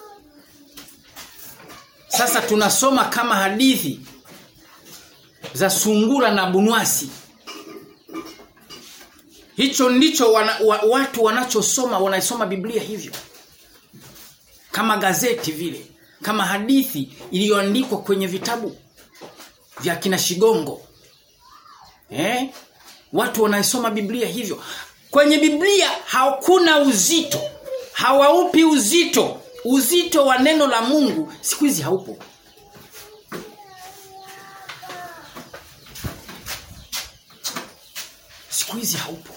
Sasa tunasoma kama hadithi za sungura na bunwasi. Hicho ndicho wana, wa, watu wanachosoma wanasoma Biblia hivyo. Kama gazeti vile, kama hadithi iliyoandikwa kwenye vitabu vya kina Shigongo. Eh? Watu wanaisoma Biblia hivyo. Kwenye Biblia hakuna uzito. Hawaupi uzito. Uzito wa neno la Mungu siku hizi haupo. Siku hizi haupo.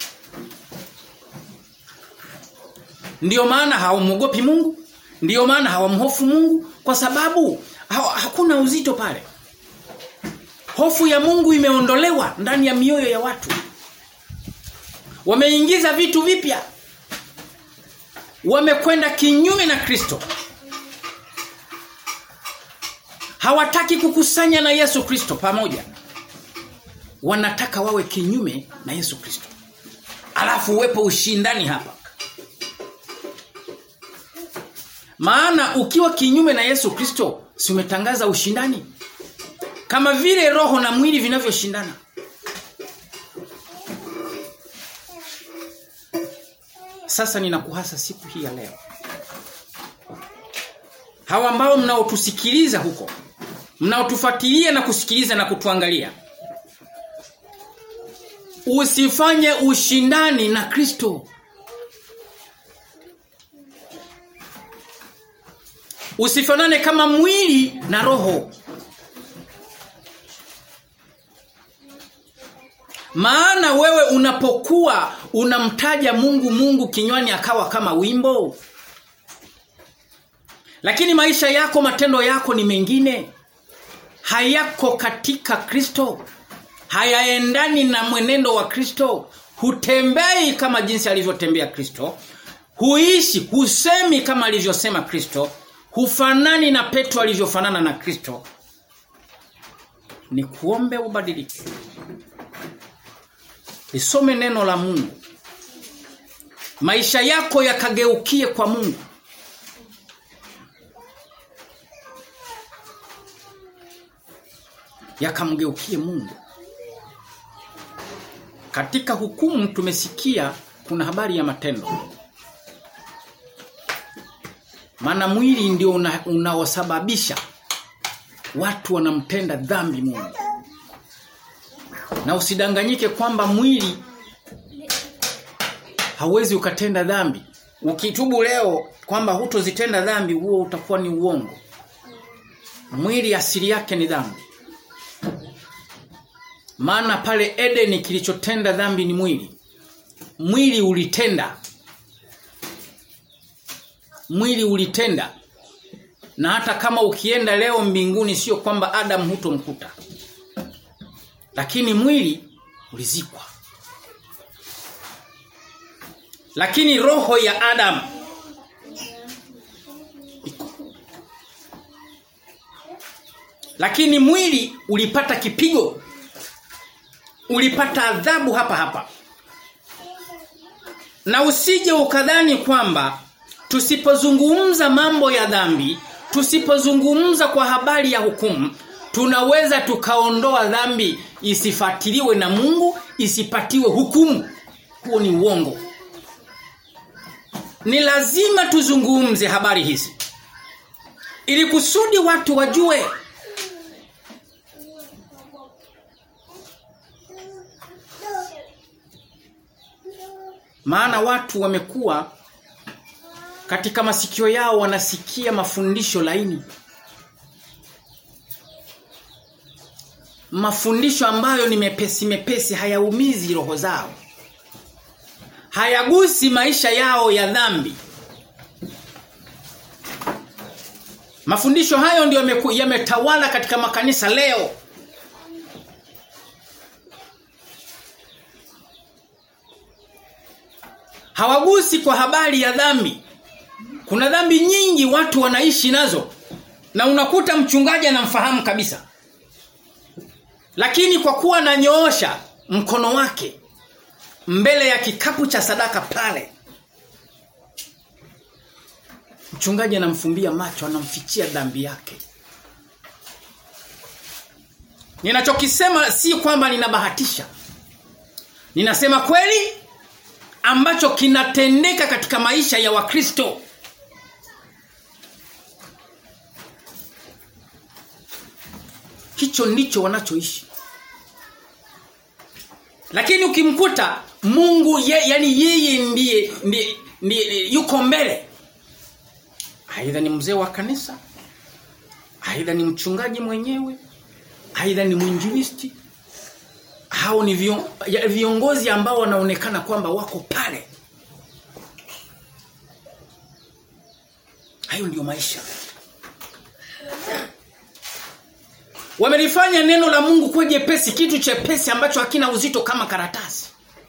Ndiyo maana hawamwogopi Mungu, ndiyo maana hawamhofu Mungu kwa sababu ha hakuna uzito pale. Hofu ya Mungu imeondolewa ndani ya mioyo ya watu. Wameingiza vitu vipya. Wamekwenda kinyume na Kristo. Hawataki kukusanya na Yesu Kristo pamoja. Wanataka wawe kinyume na Yesu Kristo. Alafu uwepo ushindani hapa. Maana ukiwa kinyume na Yesu Kristo, si umetangaza ushindani? Kama vile roho na mwili vinavyoshindana. Sasa ninakuhasa siku hii ya leo. Hawa ambao mnaotusikiliza huko, mnaotufuatilia na kusikiliza na kutuangalia. Usifanye ushindani na Kristo. Usifanane kama mwili na roho. Maana wewe unapokuwa unamtaja Mungu Mungu kinywani akawa kama wimbo. Lakini maisha yako matendo yako ni mengine. Hayako katika Kristo. Hayaendani na mwenendo wa Kristo. Hutembei kama jinsi alivyotembea Kristo. Huishi, husemi kama alivyosema Kristo. Hufanani na Petro alivyofanana na Kristo. Ni kuombe ubadilike. Lisome neno la Mungu. Maisha yako yakageukie kwa Mungu. Yakamgeukie Mungu. Katika hukumu tumesikia kuna habari ya matendo. Maana mwili ndio una, unaosababisha watu wanamtenda dhambi Mungu. Na usidanganyike kwamba mwili hauwezi ukatenda dhambi. Ukitubu leo kwamba hutozitenda dhambi huo utakuwa ni uongo. Mwili asili yake ni dhambi. Maana pale Edeni kilichotenda dhambi ni mwili. Mwili ulitenda. Mwili ulitenda. Na hata kama ukienda leo mbinguni sio kwamba Adam hutomkuta. Lakini mwili ulizikwa. Lakini roho ya Adam iko. Lakini mwili ulipata kipigo. Ulipata adhabu hapa hapa. Na usije ukadhani kwamba tusipozungumza mambo ya dhambi, tusipozungumza kwa habari ya hukumu, tunaweza tukaondoa dhambi isifatiliwe na Mungu, isipatiwe hukumu. Huo ni uongo. Ni lazima tuzungumze habari hizi. Ili kusudi watu wajue Maana watu wamekuwa katika masikio yao wanasikia mafundisho laini. Mafundisho ambayo ni mepesi mepesi hayaumizi roho zao. Hayagusi maisha yao ya dhambi. Mafundisho hayo ndio yametawala katika makanisa leo. Hawagusi kwa habari ya dhambi. Kuna dhambi nyingi watu wanaishi nazo. Na unakuta mchungaji anamfahamu kabisa. Lakini kwa kuwa ananyoosha mkono wake mbele ya kikapu cha sadaka pale mchungaji anamfumbia macho anamfichia dhambi yake Ninachokisema si kwamba ninabahatisha Ninasema kweli ambacho kinatendeka katika maisha ya Wakristo Hicho ndicho wanachoishi lakini ukimkuta Mungu ye, yani yeye ndiye, ndiye, ndiye yuko mbele. Aidha ni mzee wa kanisa, aidha ni mchungaji mwenyewe, aidha ni mwinjilisti. Hao ni vion, ya, viongozi ambao wanaonekana kwamba wako pale. Hayo ndio maisha. Wamelifanya neno la Mungu kuwa jepesi, kitu chepesi ambacho hakina uzito kama karatasi.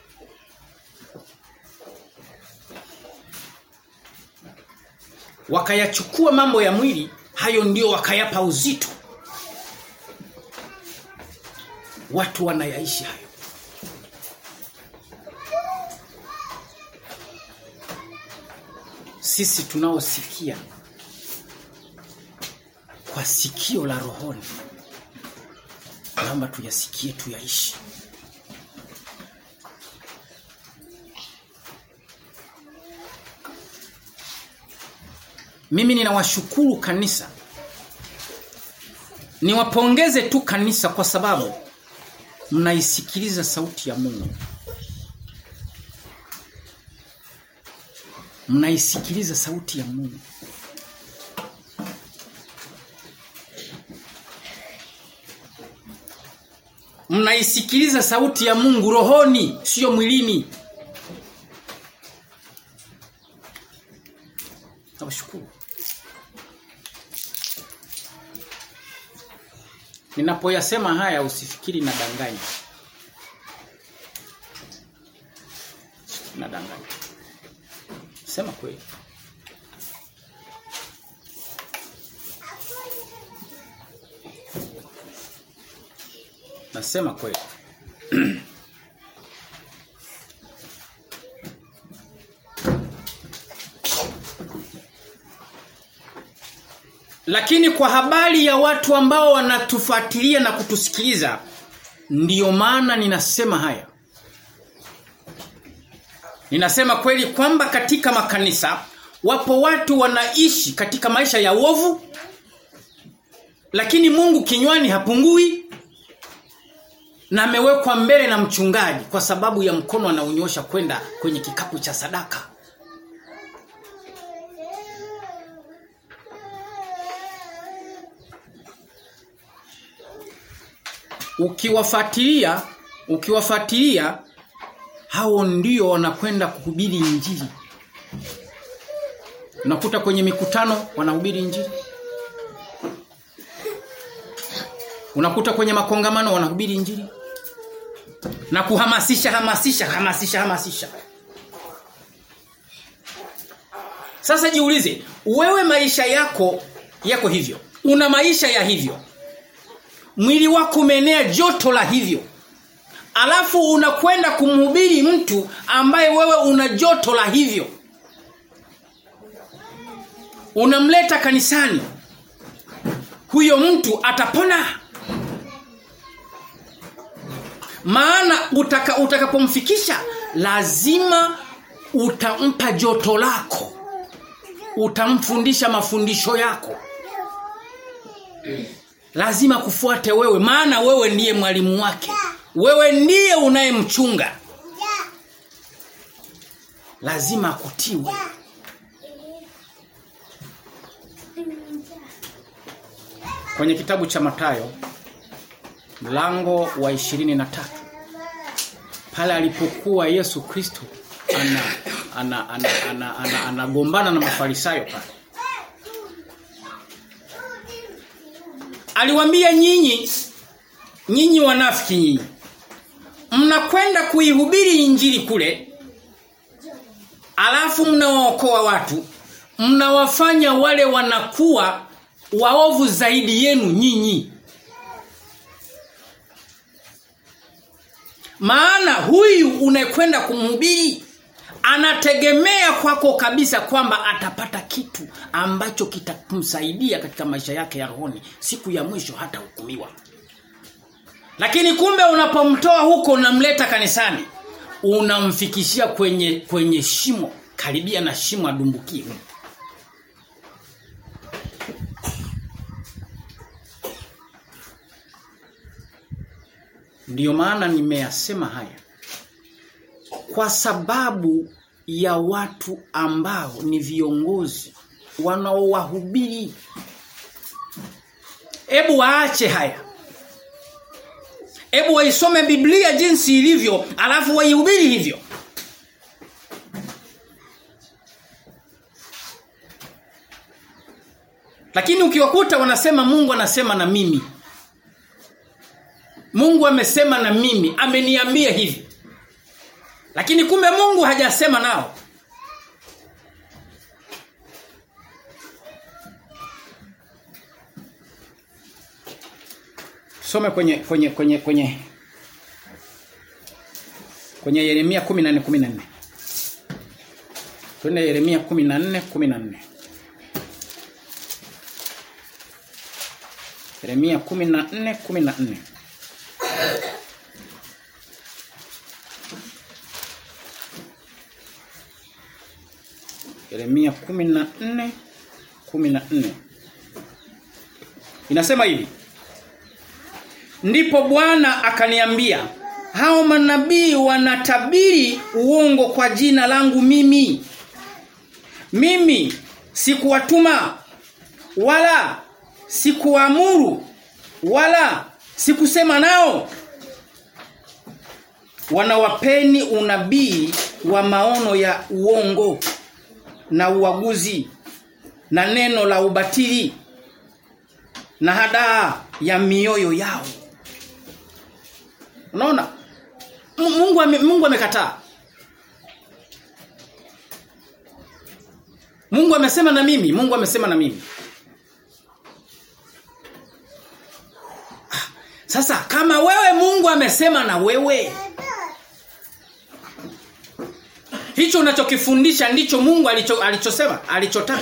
Wakayachukua mambo ya mwili, hayo ndio wakayapa uzito. Watu wanayaishi hayo. Sisi tunaosikia kwa sikio la rohoni naomba tuyasikie tuyaishi Mimi ninawashukuru kanisa Niwapongeze tu kanisa kwa sababu mnaisikiliza sauti ya Mungu Mnaisikiliza sauti ya Mungu mnaisikiliza sauti ya Mungu rohoni sio mwilini Nawashukuru Ninapoyasema haya usifikiri na danganya na danganya Sema kweli Nasema kweli. Lakini kwa habari ya watu ambao wanatufuatilia na kutusikiliza ndiyo maana ninasema haya. Ninasema kweli kwamba katika makanisa wapo watu wanaishi katika maisha ya uovu lakini Mungu kinywani hapungui na amewekwa mbele na mchungaji kwa sababu ya mkono anaonyosha kwenda kwenye kikapu cha sadaka. Ukiwafuatilia, ukiwafuatilia hao ndio wanakwenda kuhubiri injili. Unakuta kwenye mikutano wanahubiri injili. Unakuta kwenye makongamano wanahubiri injili na kuhamasisha hamasisha hamasisha hamasisha. Sasa jiulize, wewe maisha yako yako hivyo. Una maisha ya hivyo. Mwili wako umeenea joto la hivyo. Alafu unakwenda kumhubiri mtu ambaye wewe una joto la hivyo. Unamleta kanisani. Huyo mtu atapona maana utaka, utakapomfikisha lazima utampa joto lako utamfundisha mafundisho yako lazima kufuate wewe maana wewe ndiye mwalimu wake wewe ndiye unayemchunga lazima akutiwe kwenye kitabu cha Matayo mlango wa ishirini na tatu pale alipokuwa Yesu Kristo ana ana ana ana, ana, anagombana na mafarisayo pale aliwaambia nyinyi nyinyi wanafiki nyinyi mnakwenda kuihubiri injili kule alafu mnawaokoa watu mnawafanya wale wanakuwa waovu zaidi yenu nyinyi. Maana huyu unayekwenda kumhubiri anategemea kwako kabisa kwamba atapata kitu ambacho kitamsaidia katika maisha yake ya rohoni siku ya mwisho hata hukumiwa. Lakini kumbe unapomtoa huko unamleta kanisani unamfikishia kwenye kwenye shimo karibia na shimo adumbukie. Ndiyo maana nimeyasema haya. Kwa sababu ya watu ambao ni viongozi wanaowahubiri. Ebu waache haya. Ebu waisome Biblia jinsi ilivyo, alafu waihubiri hivyo. Lakini ukiwakuta wanasema Mungu anasema na mimi. Mungu amesema na mimi, ameniambia hivi. Lakini kumbe Mungu hajasema nao. Some kwenye kwenye kwenye kwenye kwenye Yeremia 14 14. Twende Yeremia 14 14. Yeremia 14 14. Yeremia 14 14. Inasema hivi. Ndipo Bwana akaniambia, hao manabii wanatabiri uongo kwa jina langu mimi. Mimi sikuwatuma wala sikuamuru wala sikusema nao. Wanawapeni unabii wa maono ya uongo na uaguzi na neno la ubatili na hadaa ya mioyo yao. Unaona? Mungu ame, Mungu amekataa. Mungu amesema na mimi, Mungu amesema na mimi. Sasa kama wewe Mungu amesema na wewe Hicho unachokifundisha ndicho Mungu alicho, alichosema, alichotaka.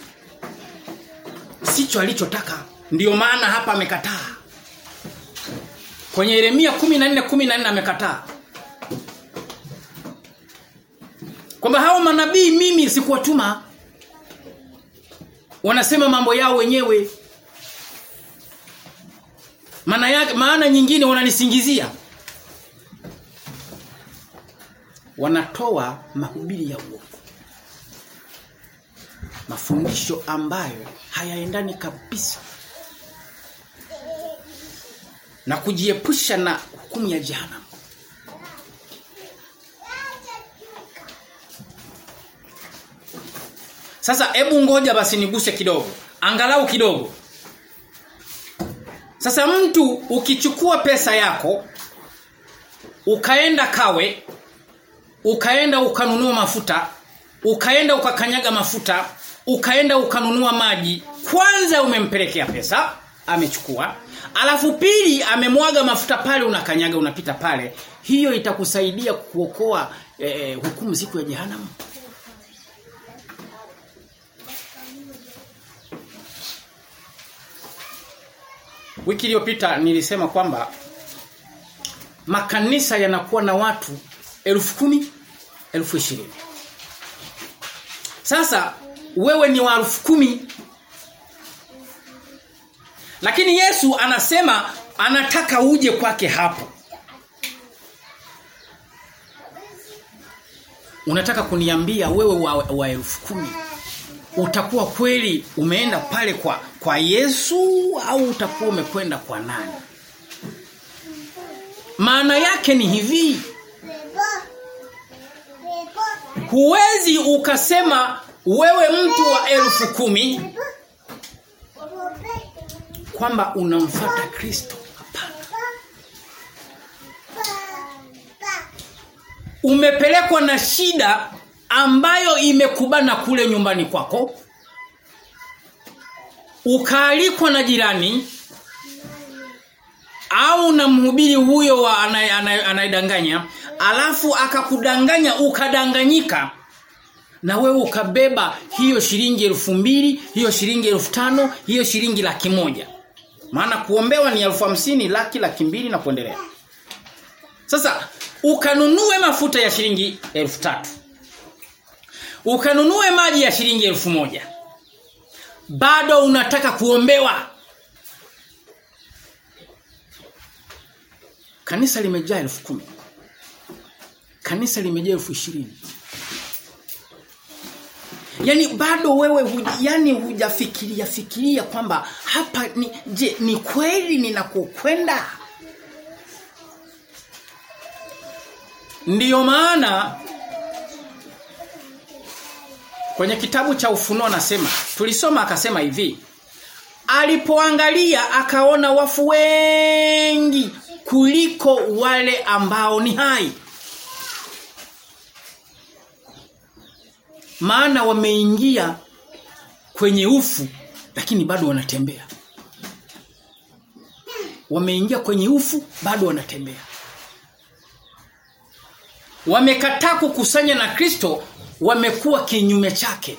Sicho alichotaka. Ndiyo maana hapa amekataa. Kwenye Yeremia 14 14 amekataa. Kwamba hao manabii mimi sikuwatuma. Wanasema mambo yao wenyewe. Maana yake maana nyingine wananisingizia. Wanatoa mahubiri ya uongo. Mafundisho ambayo hayaendani kabisa na kujiepusha na hukumu ya jehanamu. Sasa hebu ngoja basi niguse kidogo. Angalau kidogo. Sasa mtu ukichukua pesa yako ukaenda kawe ukaenda ukanunua mafuta ukaenda ukakanyaga mafuta ukaenda ukanunua maji kwanza umempelekea pesa amechukua alafu pili amemwaga mafuta pale unakanyaga unapita pale hiyo itakusaidia kuokoa eh, hukumu siku ya jehanamu Wiki iliyopita nilisema kwamba makanisa yanakuwa na watu elfu kumi, elfu ishirini. Sasa wewe ni wa elfu kumi. Lakini Yesu anasema anataka uje kwake hapo. Unataka kuniambia wewe wa, wa elfu kumi utakuwa kweli umeenda pale kwa kwa Yesu au utakuwa umekwenda kwa nani? Maana yake ni hivi. Huwezi ukasema wewe mtu wa elfu kumi kwamba unamfata Kristo. Hapana. Umepelekwa na shida ambayo imekubana kule nyumbani kwako ukaalikwa na jirani au na mhubiri huyo wa anayedanganya alafu akakudanganya ukadanganyika na wewe ukabeba hiyo shilingi elfu mbili hiyo shilingi elfu tano hiyo shilingi laki moja maana kuombewa ni elfu hamsini laki laki mbili na kuendelea sasa ukanunue mafuta ya shilingi elfu tatu ukanunue maji ya shilingi elfu moja bado unataka kuombewa kanisa limejaa elfu kumi kanisa limejaa elfu ishirini Yaani bado wewe huj, yani hujafikiria fikiria kwamba hapa ni je ni kweli ninakokwenda? Ndiyo maana kwenye kitabu cha Ufunuo anasema tulisoma akasema hivi alipoangalia akaona wafu wengi kuliko wale ambao ni hai maana wameingia kwenye ufu lakini bado wanatembea wameingia kwenye ufu bado wanatembea wamekataa kukusanya na Kristo wamekuwa kinyume chake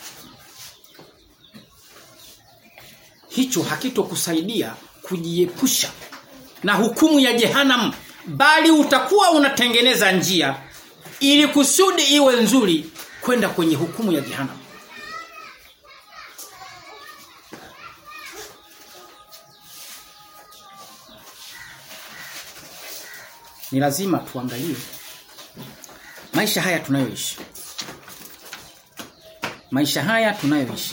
hicho hakitokusaidia kujiepusha na hukumu ya jehanam bali utakuwa unatengeneza njia ili kusudi iwe nzuri kwenda kwenye hukumu ya jehanamu. Ni lazima tuangalie maisha haya tunayoishi. Maisha haya tunayoishi.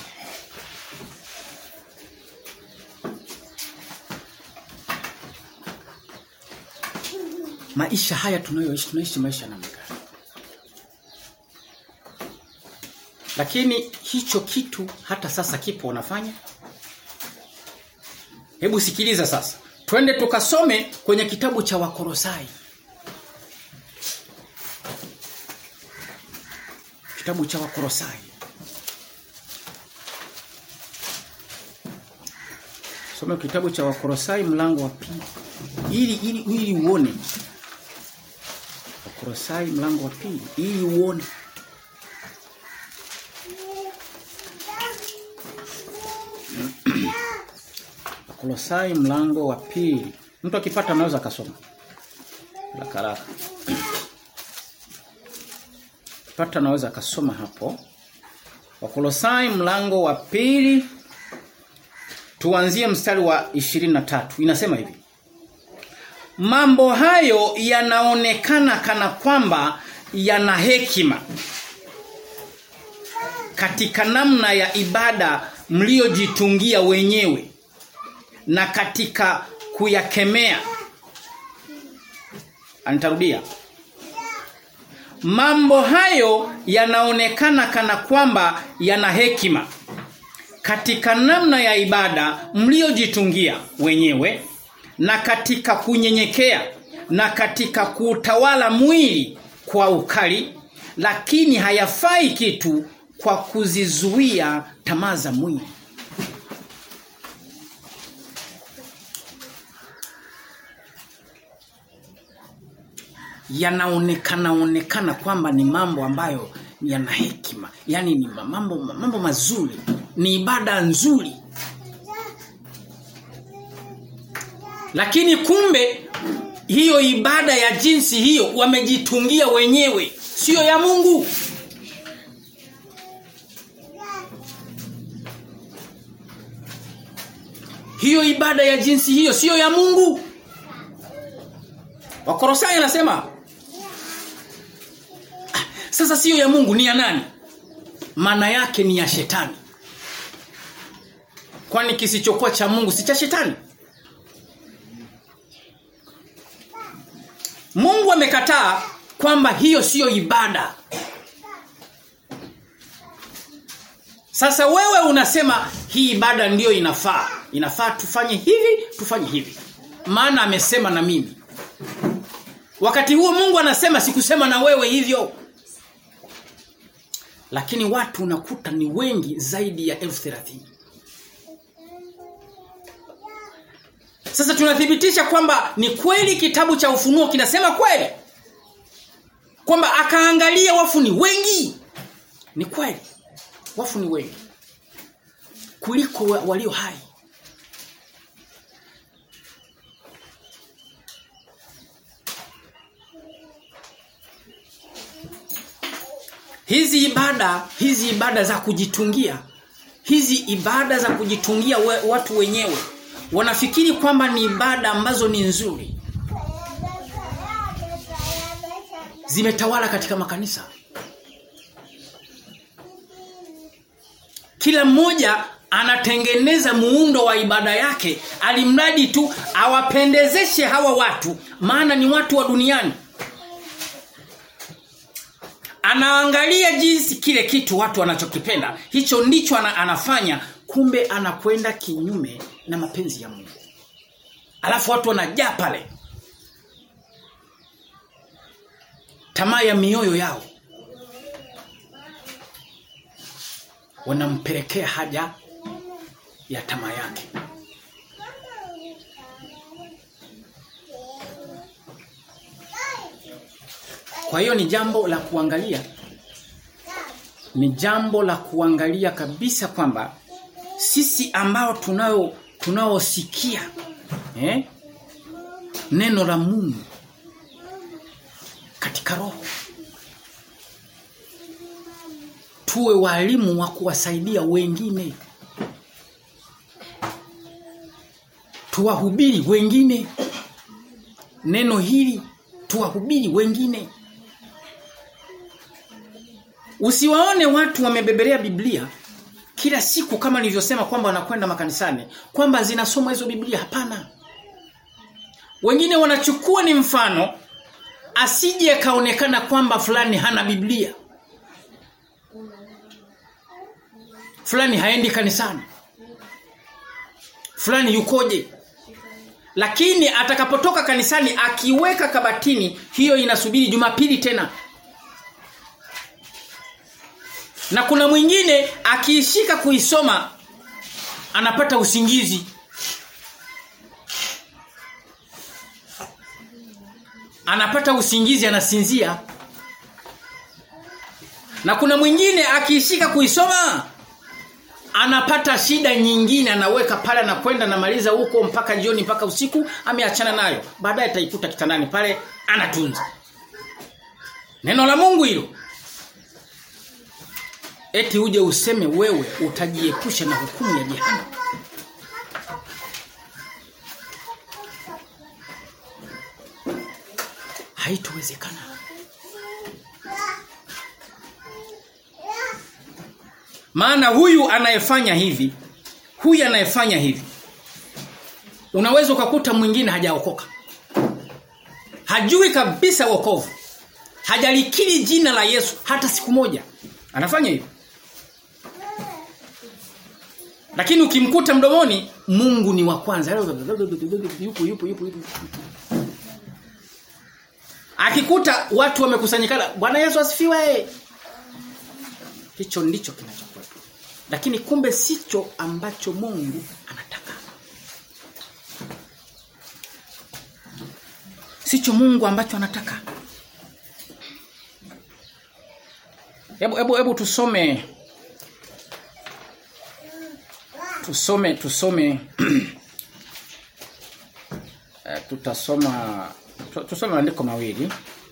Maisha haya tunayoishi tunaishi maisha namna gani? Lakini hicho kitu hata sasa kipo unafanya? Hebu sikiliza sasa. Twende tukasome kwenye kitabu cha Wakorosai. Kitabu cha Wakorosai. Soma kitabu cha Wakorosai mlango wa pili. Ili ili ili uone. Wakorosai mlango wa pili ili uone. Kolosai mlango wa pili. Mtu akipata anaweza akasoma. La karaka. Pata anaweza akasoma hapo. Wakolosai mlango wa pili tuanzie mstari wa 23. Inasema hivi. Mambo hayo yanaonekana kana kwamba yana hekima katika namna ya ibada mliojitungia wenyewe na katika kuyakemea Anitarudia Mambo hayo yanaonekana kana kwamba yana hekima katika namna ya ibada mliojitungia wenyewe na katika kunyenyekea na katika kuutawala mwili kwa ukali lakini hayafai kitu kwa kuzizuia tamaa za mwili yanaonekana onekana kwamba ni mambo ambayo yana hekima yani ni mambo mambo mazuri ni ibada nzuri lakini kumbe hiyo ibada ya jinsi hiyo wamejitungia wenyewe sio ya Mungu hiyo ibada ya jinsi hiyo sio ya Mungu Wakorosai anasema sasa sio ya Mungu ni ya nani? Maana yake ni ya shetani. Kwani kisichokuwa cha Mungu si cha shetani? Mungu amekataa kwamba hiyo siyo ibada. Sasa wewe unasema hii ibada ndiyo inafaa. Inafaa tufanye hivi, tufanye hivi. Maana amesema na mimi. Wakati huo Mungu anasema sikusema na wewe hivyo. Lakini watu unakuta ni wengi zaidi ya elfu thelathini Sasa tunathibitisha kwamba ni kweli kitabu cha ufunuo kinasema kweli. Kwamba akaangalia wafu ni wengi. Ni kweli. Wafu ni wengi. Kuliko walio hai. Hizi ibada, hizi ibada za kujitungia, hizi ibada za kujitungia we, watu wenyewe wanafikiri kwamba ni ibada ambazo ni nzuri. Zimetawala katika makanisa. Kila mmoja anatengeneza muundo wa ibada yake alimradi tu awapendezeshe hawa watu maana ni watu wa duniani anaangalia jinsi kile kitu watu wanachokipenda hicho ndicho ana, anafanya kumbe anakwenda kinyume na mapenzi ya Mungu alafu watu wanajaa pale tamaa ya mioyo yao wanampelekea haja ya tamaa yake Kwa hiyo ni jambo la kuangalia. Ni jambo la kuangalia kabisa kwamba sisi ambao tunao tunaosikia eh neno la Mungu katika roho tuwe walimu wa kuwasaidia wengine tuwahubiri wengine neno hili tuwahubiri wengine Usiwaone watu wamebebelea Biblia kila siku kama nilivyosema kwamba wanakwenda makanisani kwamba zinasoma hizo Biblia hapana. Wengine wanachukua ni mfano asije kaonekana kwamba fulani hana Biblia. Fulani haendi kanisani. Fulani yukoje? Lakini atakapotoka kanisani akiweka kabatini hiyo inasubiri Jumapili tena. Na kuna mwingine akiishika kuisoma anapata usingizi. Anapata usingizi anasinzia. Na kuna mwingine akiishika kuisoma anapata shida nyingine anaweka pale na kwenda namaliza huko mpaka jioni mpaka usiku ameachana nayo. Baadaye ataikuta kitandani pale anatunza. Neno la Mungu hilo eti uje useme wewe utajiepusha na hukumu ya jehanamu haitowezekana maana huyu anayefanya hivi huyu anayefanya hivi unaweza ukakuta mwingine hajaokoka hajui kabisa wokovu hajalikiri jina la Yesu hata siku moja anafanya hivyo lakini ukimkuta mdomoni Mungu ni wa kwanza. Yupo yupo yupo yupo. Akikuta watu wamekusanyikana, Bwana Yesu asifiwe. Hicho ndicho kinachokuwepo. Lakini kumbe sicho ambacho Mungu anataka. Sicho Mungu ambacho anataka. Hebu hebu hebu tusome tusome tusome uh, tutasoma tusome maandiko mawili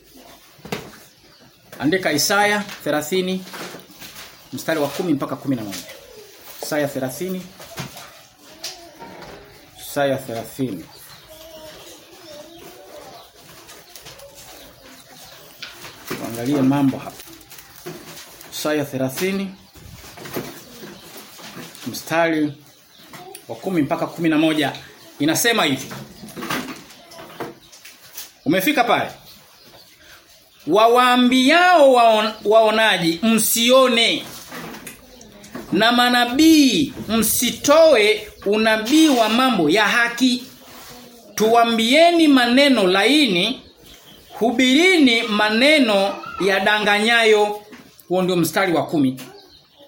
andika Isaya 30 mstari wa kumi mpaka kumi na moja Isaya 30 Isaya 30 Tuangalie mambo hapa Isaya 30 mstari wa kumi mpaka kumi na moja inasema hivi Umefika pale Wawaambiao waon, waonaji msione na manabii msitoe unabii wa mambo ya haki tuambieni maneno laini hubirini maneno ya danganyayo huo ndio mstari wa kumi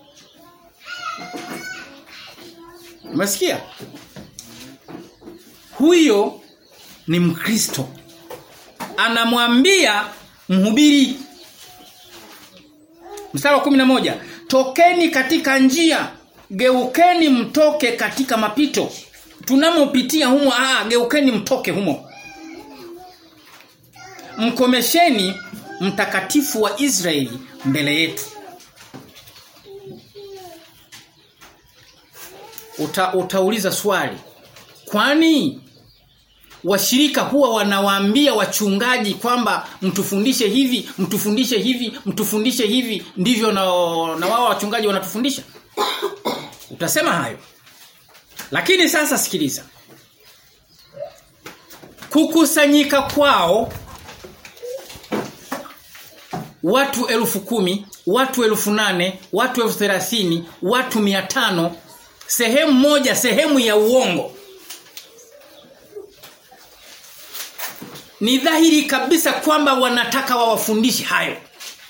Umesikia? huyo ni Mkristo. Anamwambia mhubiri Mstari wa 11, tokeni katika njia, geukeni mtoke katika mapito. Tunamopitia humo, ah geukeni mtoke humo. Mkomesheni mtakatifu wa Israeli mbele yetu. Uta, utauliza swali. Kwani washirika huwa wanawaambia wachungaji kwamba mtufundishe hivi, mtufundishe hivi, mtufundishe hivi ndivyo na, na wao wachungaji wanatufundisha? Utasema hayo. Lakini sasa sikiliza. Kukusanyika kwao watu elfu kumi, watu elfu nane, watu elfu thelathini, watu mia tano, sehemu moja, sehemu ya uongo. Ni dhahiri kabisa kwamba wanataka wawafundishe hayo.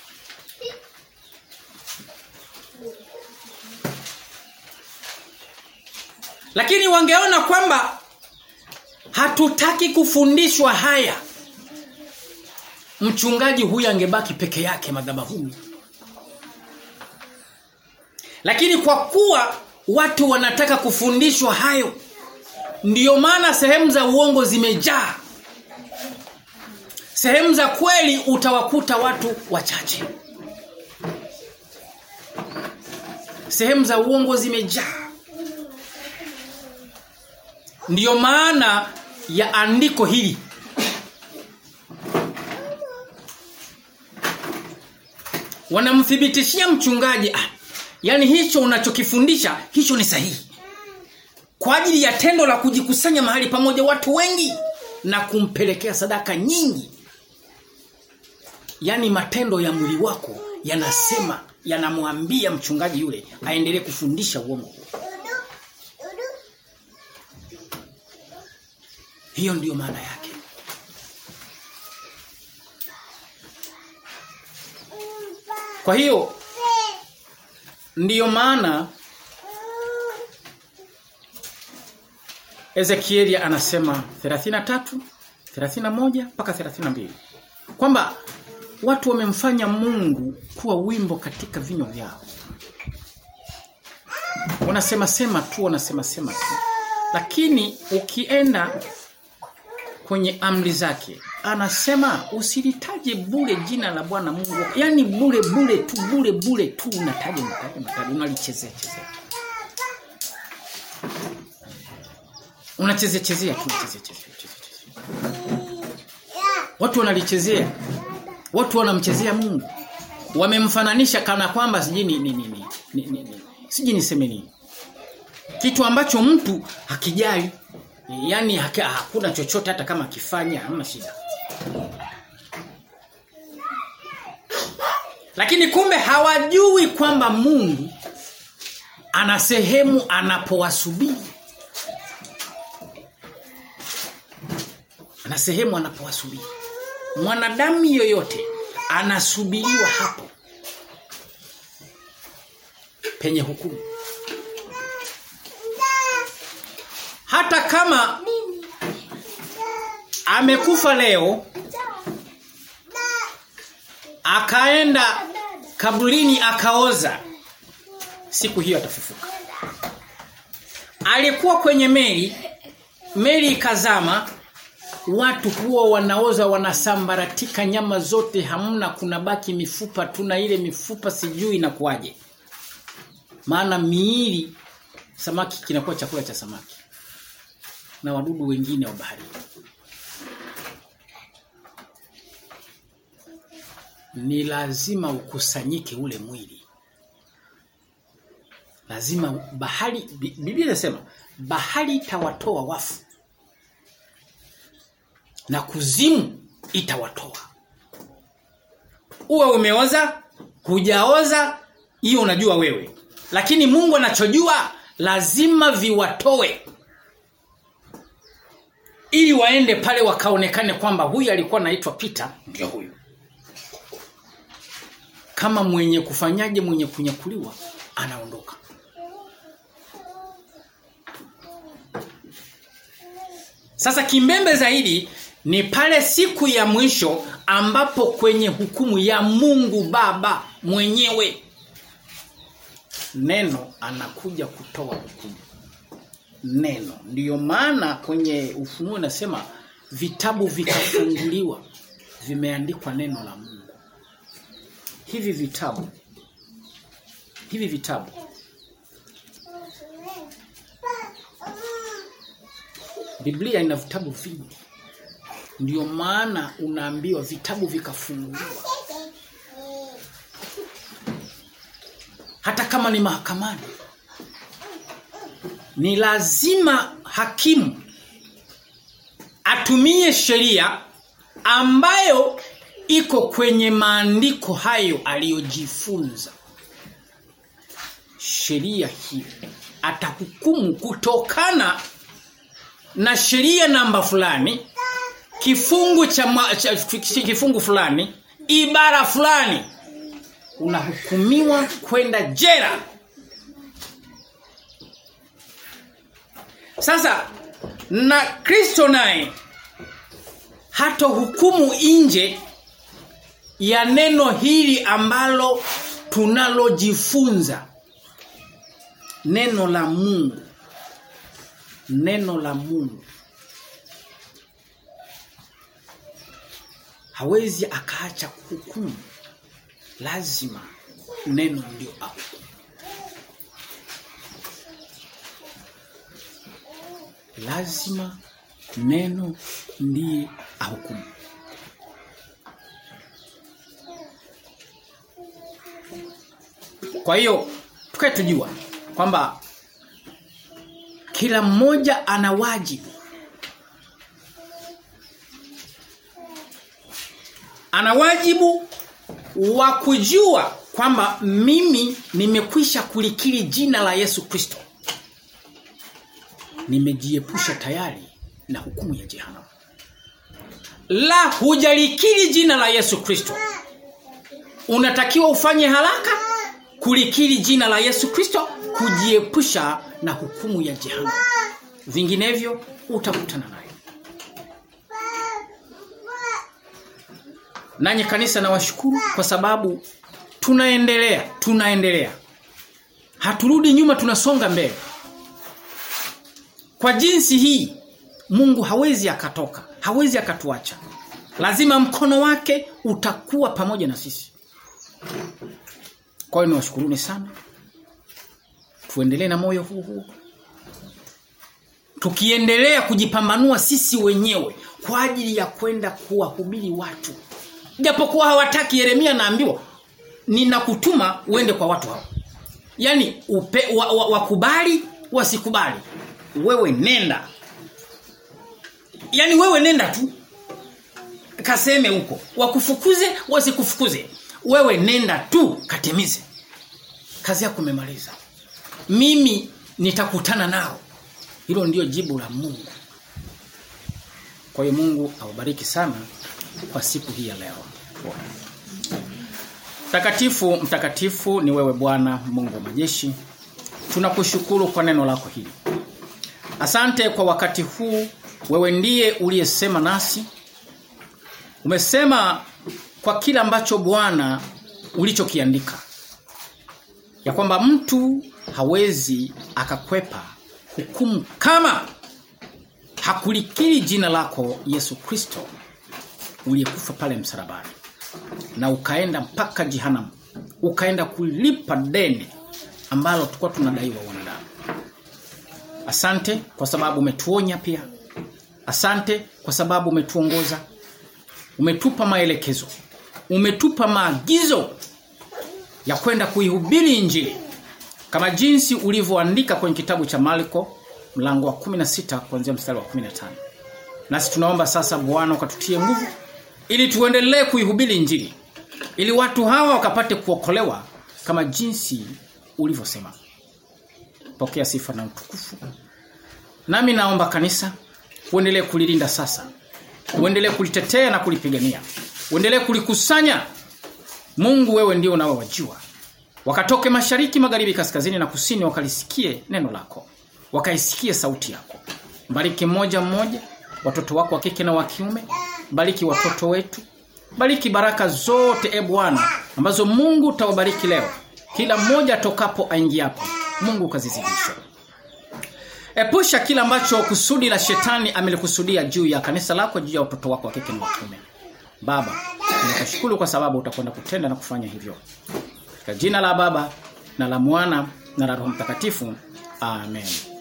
Lakini wangeona kwamba hatutaki kufundishwa haya. Mchungaji huyu angebaki peke yake madhabahuni. Lakini kwa kuwa watu wanataka kufundishwa hayo, ndiyo maana sehemu za uongo zimejaa. Sehemu za kweli utawakuta watu wachache. Sehemu za uongo zimejaa. Ndiyo maana ya andiko hili. Wanamthibitishia mchungaji ah, yani hicho unachokifundisha hicho ni sahihi. Kwa ajili ya tendo la kujikusanya mahali pamoja watu wengi na kumpelekea sadaka nyingi. Yaani matendo ya mwili wako yanasema yanamwambia mchungaji yule aendelee kufundisha uongo huo. Hiyo ndiyo maana yake. Kwa hiyo ndiyo maana Ezekieli anasema 33 31 mpaka 32 kwamba watu wamemfanya Mungu kuwa wimbo katika vinywa vyao. Wanasema sema tu, wanasema sema tu. Lakini ukienda kwenye amri zake anasema usilitaje bure jina la Bwana Mungu. Yaani bure bure tu bure bure tu unataja unataja unataja unalichezea chezea. Unachezea chezea tu chezea chezea chezea. Watu wanalichezea. Watu wanamchezea Mungu. Wamemfananisha kana kwamba siji ni ni ni ni, ni, ni. siji niseme nini. Kitu ambacho mtu hakijali Yaani hakuna chochote hata kama akifanya hamna shida. Lakini kumbe hawajui kwamba Mungu ana sehemu anapowasubiri. Ana sehemu anapowasubiri. Mwanadamu yoyote anasubiriwa hapo penye hukumu. Hata kama amekufa leo akaenda kaburini akaoza siku hiyo atafufuka. Alikuwa kwenye meli meli ikazama watu huwa wanaoza wanasambaratika nyama zote hamna kuna baki mifupa tuna ile mifupa sijui inakuwaje. Maana miili samaki kinakuwa chakula cha samaki na wadudu wengine wa baharini. Ni lazima ukusanyike ule mwili. Lazima bahari Biblia inasema bahari itawatoa wafu. Na kuzimu itawatoa. Uwe umeoza, hujaoza, hiyo unajua wewe. Lakini Mungu anachojua lazima viwatoe ili waende pale wakaonekane kwamba huyu alikuwa anaitwa Peter ndio huyu. Kama mwenye kufanyaje mwenye kunyakuliwa anaondoka. Sasa kimbembe zaidi ni pale siku ya mwisho ambapo kwenye hukumu ya Mungu Baba mwenyewe neno anakuja kutoa hukumu. Neno ndiyo maana kwenye ufunuo inasema vitabu vikafunguliwa vimeandikwa neno la Mungu. Hivi vitabu hivi vitabu Biblia ina vitabu vingi. Ndiyo maana unaambiwa vitabu vikafunguliwa. Hata kama ni mahakamani. Ni lazima hakimu atumie sheria ambayo iko kwenye maandiko hayo aliyojifunza. Sheria hii atahukumu kutokana na sheria namba fulani kifungu cha, ma, cha kifungu fulani ibara fulani unahukumiwa kwenda jela sasa na Kristo naye hata hukumu nje ya neno hili ambalo tunalojifunza neno la Mungu neno la Mungu hawezi akaacha kuhukumu lazima neno ndio ahukumu lazima neno ndiye ahukumu kwa hiyo tukae tujua kwamba kila mmoja ana wajibu ana wajibu wa kujua kwamba mimi nimekwisha kulikiri jina la Yesu Kristo nimejiepusha tayari na hukumu ya jehanamu la hujalikiri jina la Yesu Kristo unatakiwa ufanye haraka kulikiri jina la Yesu Kristo kujiepusha na hukumu ya jehanamu vinginevyo utakutana nayo Nanyi kanisa na washukuru kwa sababu tunaendelea, tunaendelea. Haturudi nyuma tunasonga mbele. Kwa jinsi hii Mungu hawezi akatoka, hawezi akatuacha. Lazima mkono wake utakuwa pamoja na sisi. Kwa hiyo niwashukuruni sana. Tuendelee na moyo huu huu. Tukiendelea kujipambanua sisi wenyewe kwa ajili ya kwenda kuwahubiri watu japokuwa hawataki Yeremia naambiwa ninakutuma uende kwa watu hao yani upe, wa, wa, wakubali wasikubali wewe nenda yani wewe nenda tu kaseme huko wakufukuze wasikufukuze wewe nenda tu katimize kazi yako umemaliza mimi nitakutana nao hilo ndio jibu la Mungu kwa hiyo Mungu awabariki sana kwa siku hii ya leo. Mtakatifu, mtakatifu ni wewe Bwana Mungu wa majeshi. Tunakushukuru kwa neno lako hili. Asante kwa wakati huu wewe ndiye uliyesema nasi. Umesema kwa kila ambacho Bwana ulichokiandika. Ya kwamba mtu hawezi akakwepa hukumu kama hakulikiri jina lako Yesu Kristo uliyekufa pale msalabani na ukaenda mpaka jehanamu ukaenda kulipa deni ambalo tulikuwa tunadaiwa wanadamu asante kwa sababu umetuonya pia asante kwa sababu umetuongoza umetupa maelekezo umetupa maagizo ya kwenda kuihubiri injili kama jinsi ulivyoandika kwenye kitabu cha Marko mlango wa 16 kuanzia mstari wa 15 nasi tunaomba sasa Bwana ukatutie nguvu ili tuendelee kuihubiri injili ili watu hawa wakapate kuokolewa kama jinsi ulivyosema pokea sifa na utukufu nami naomba kanisa uendelee kulilinda sasa uendelee kulitetea na kulipigania uendelee kulikusanya Mungu wewe ndio unaowajua wakatoke mashariki magharibi kaskazini na kusini wakalisikie neno lako wakaisikie sauti yako mbariki mmoja mmoja watoto wako wa kike na wa kiume. Bariki watoto wetu. Bariki baraka zote e Bwana ambazo Mungu utawabariki leo. Kila mmoja atokapo aingiapo. Mungu kazizidishe. Epusha kila ambacho kusudi la shetani amelikusudia juu ya kanisa lako juu ya watoto wako wa kike na wa kiume. Baba, ninakushukuru kwa sababu utakwenda kutenda na kufanya hivyo. Katika jina la Baba na la Mwana na la Roho Mtakatifu. Amen.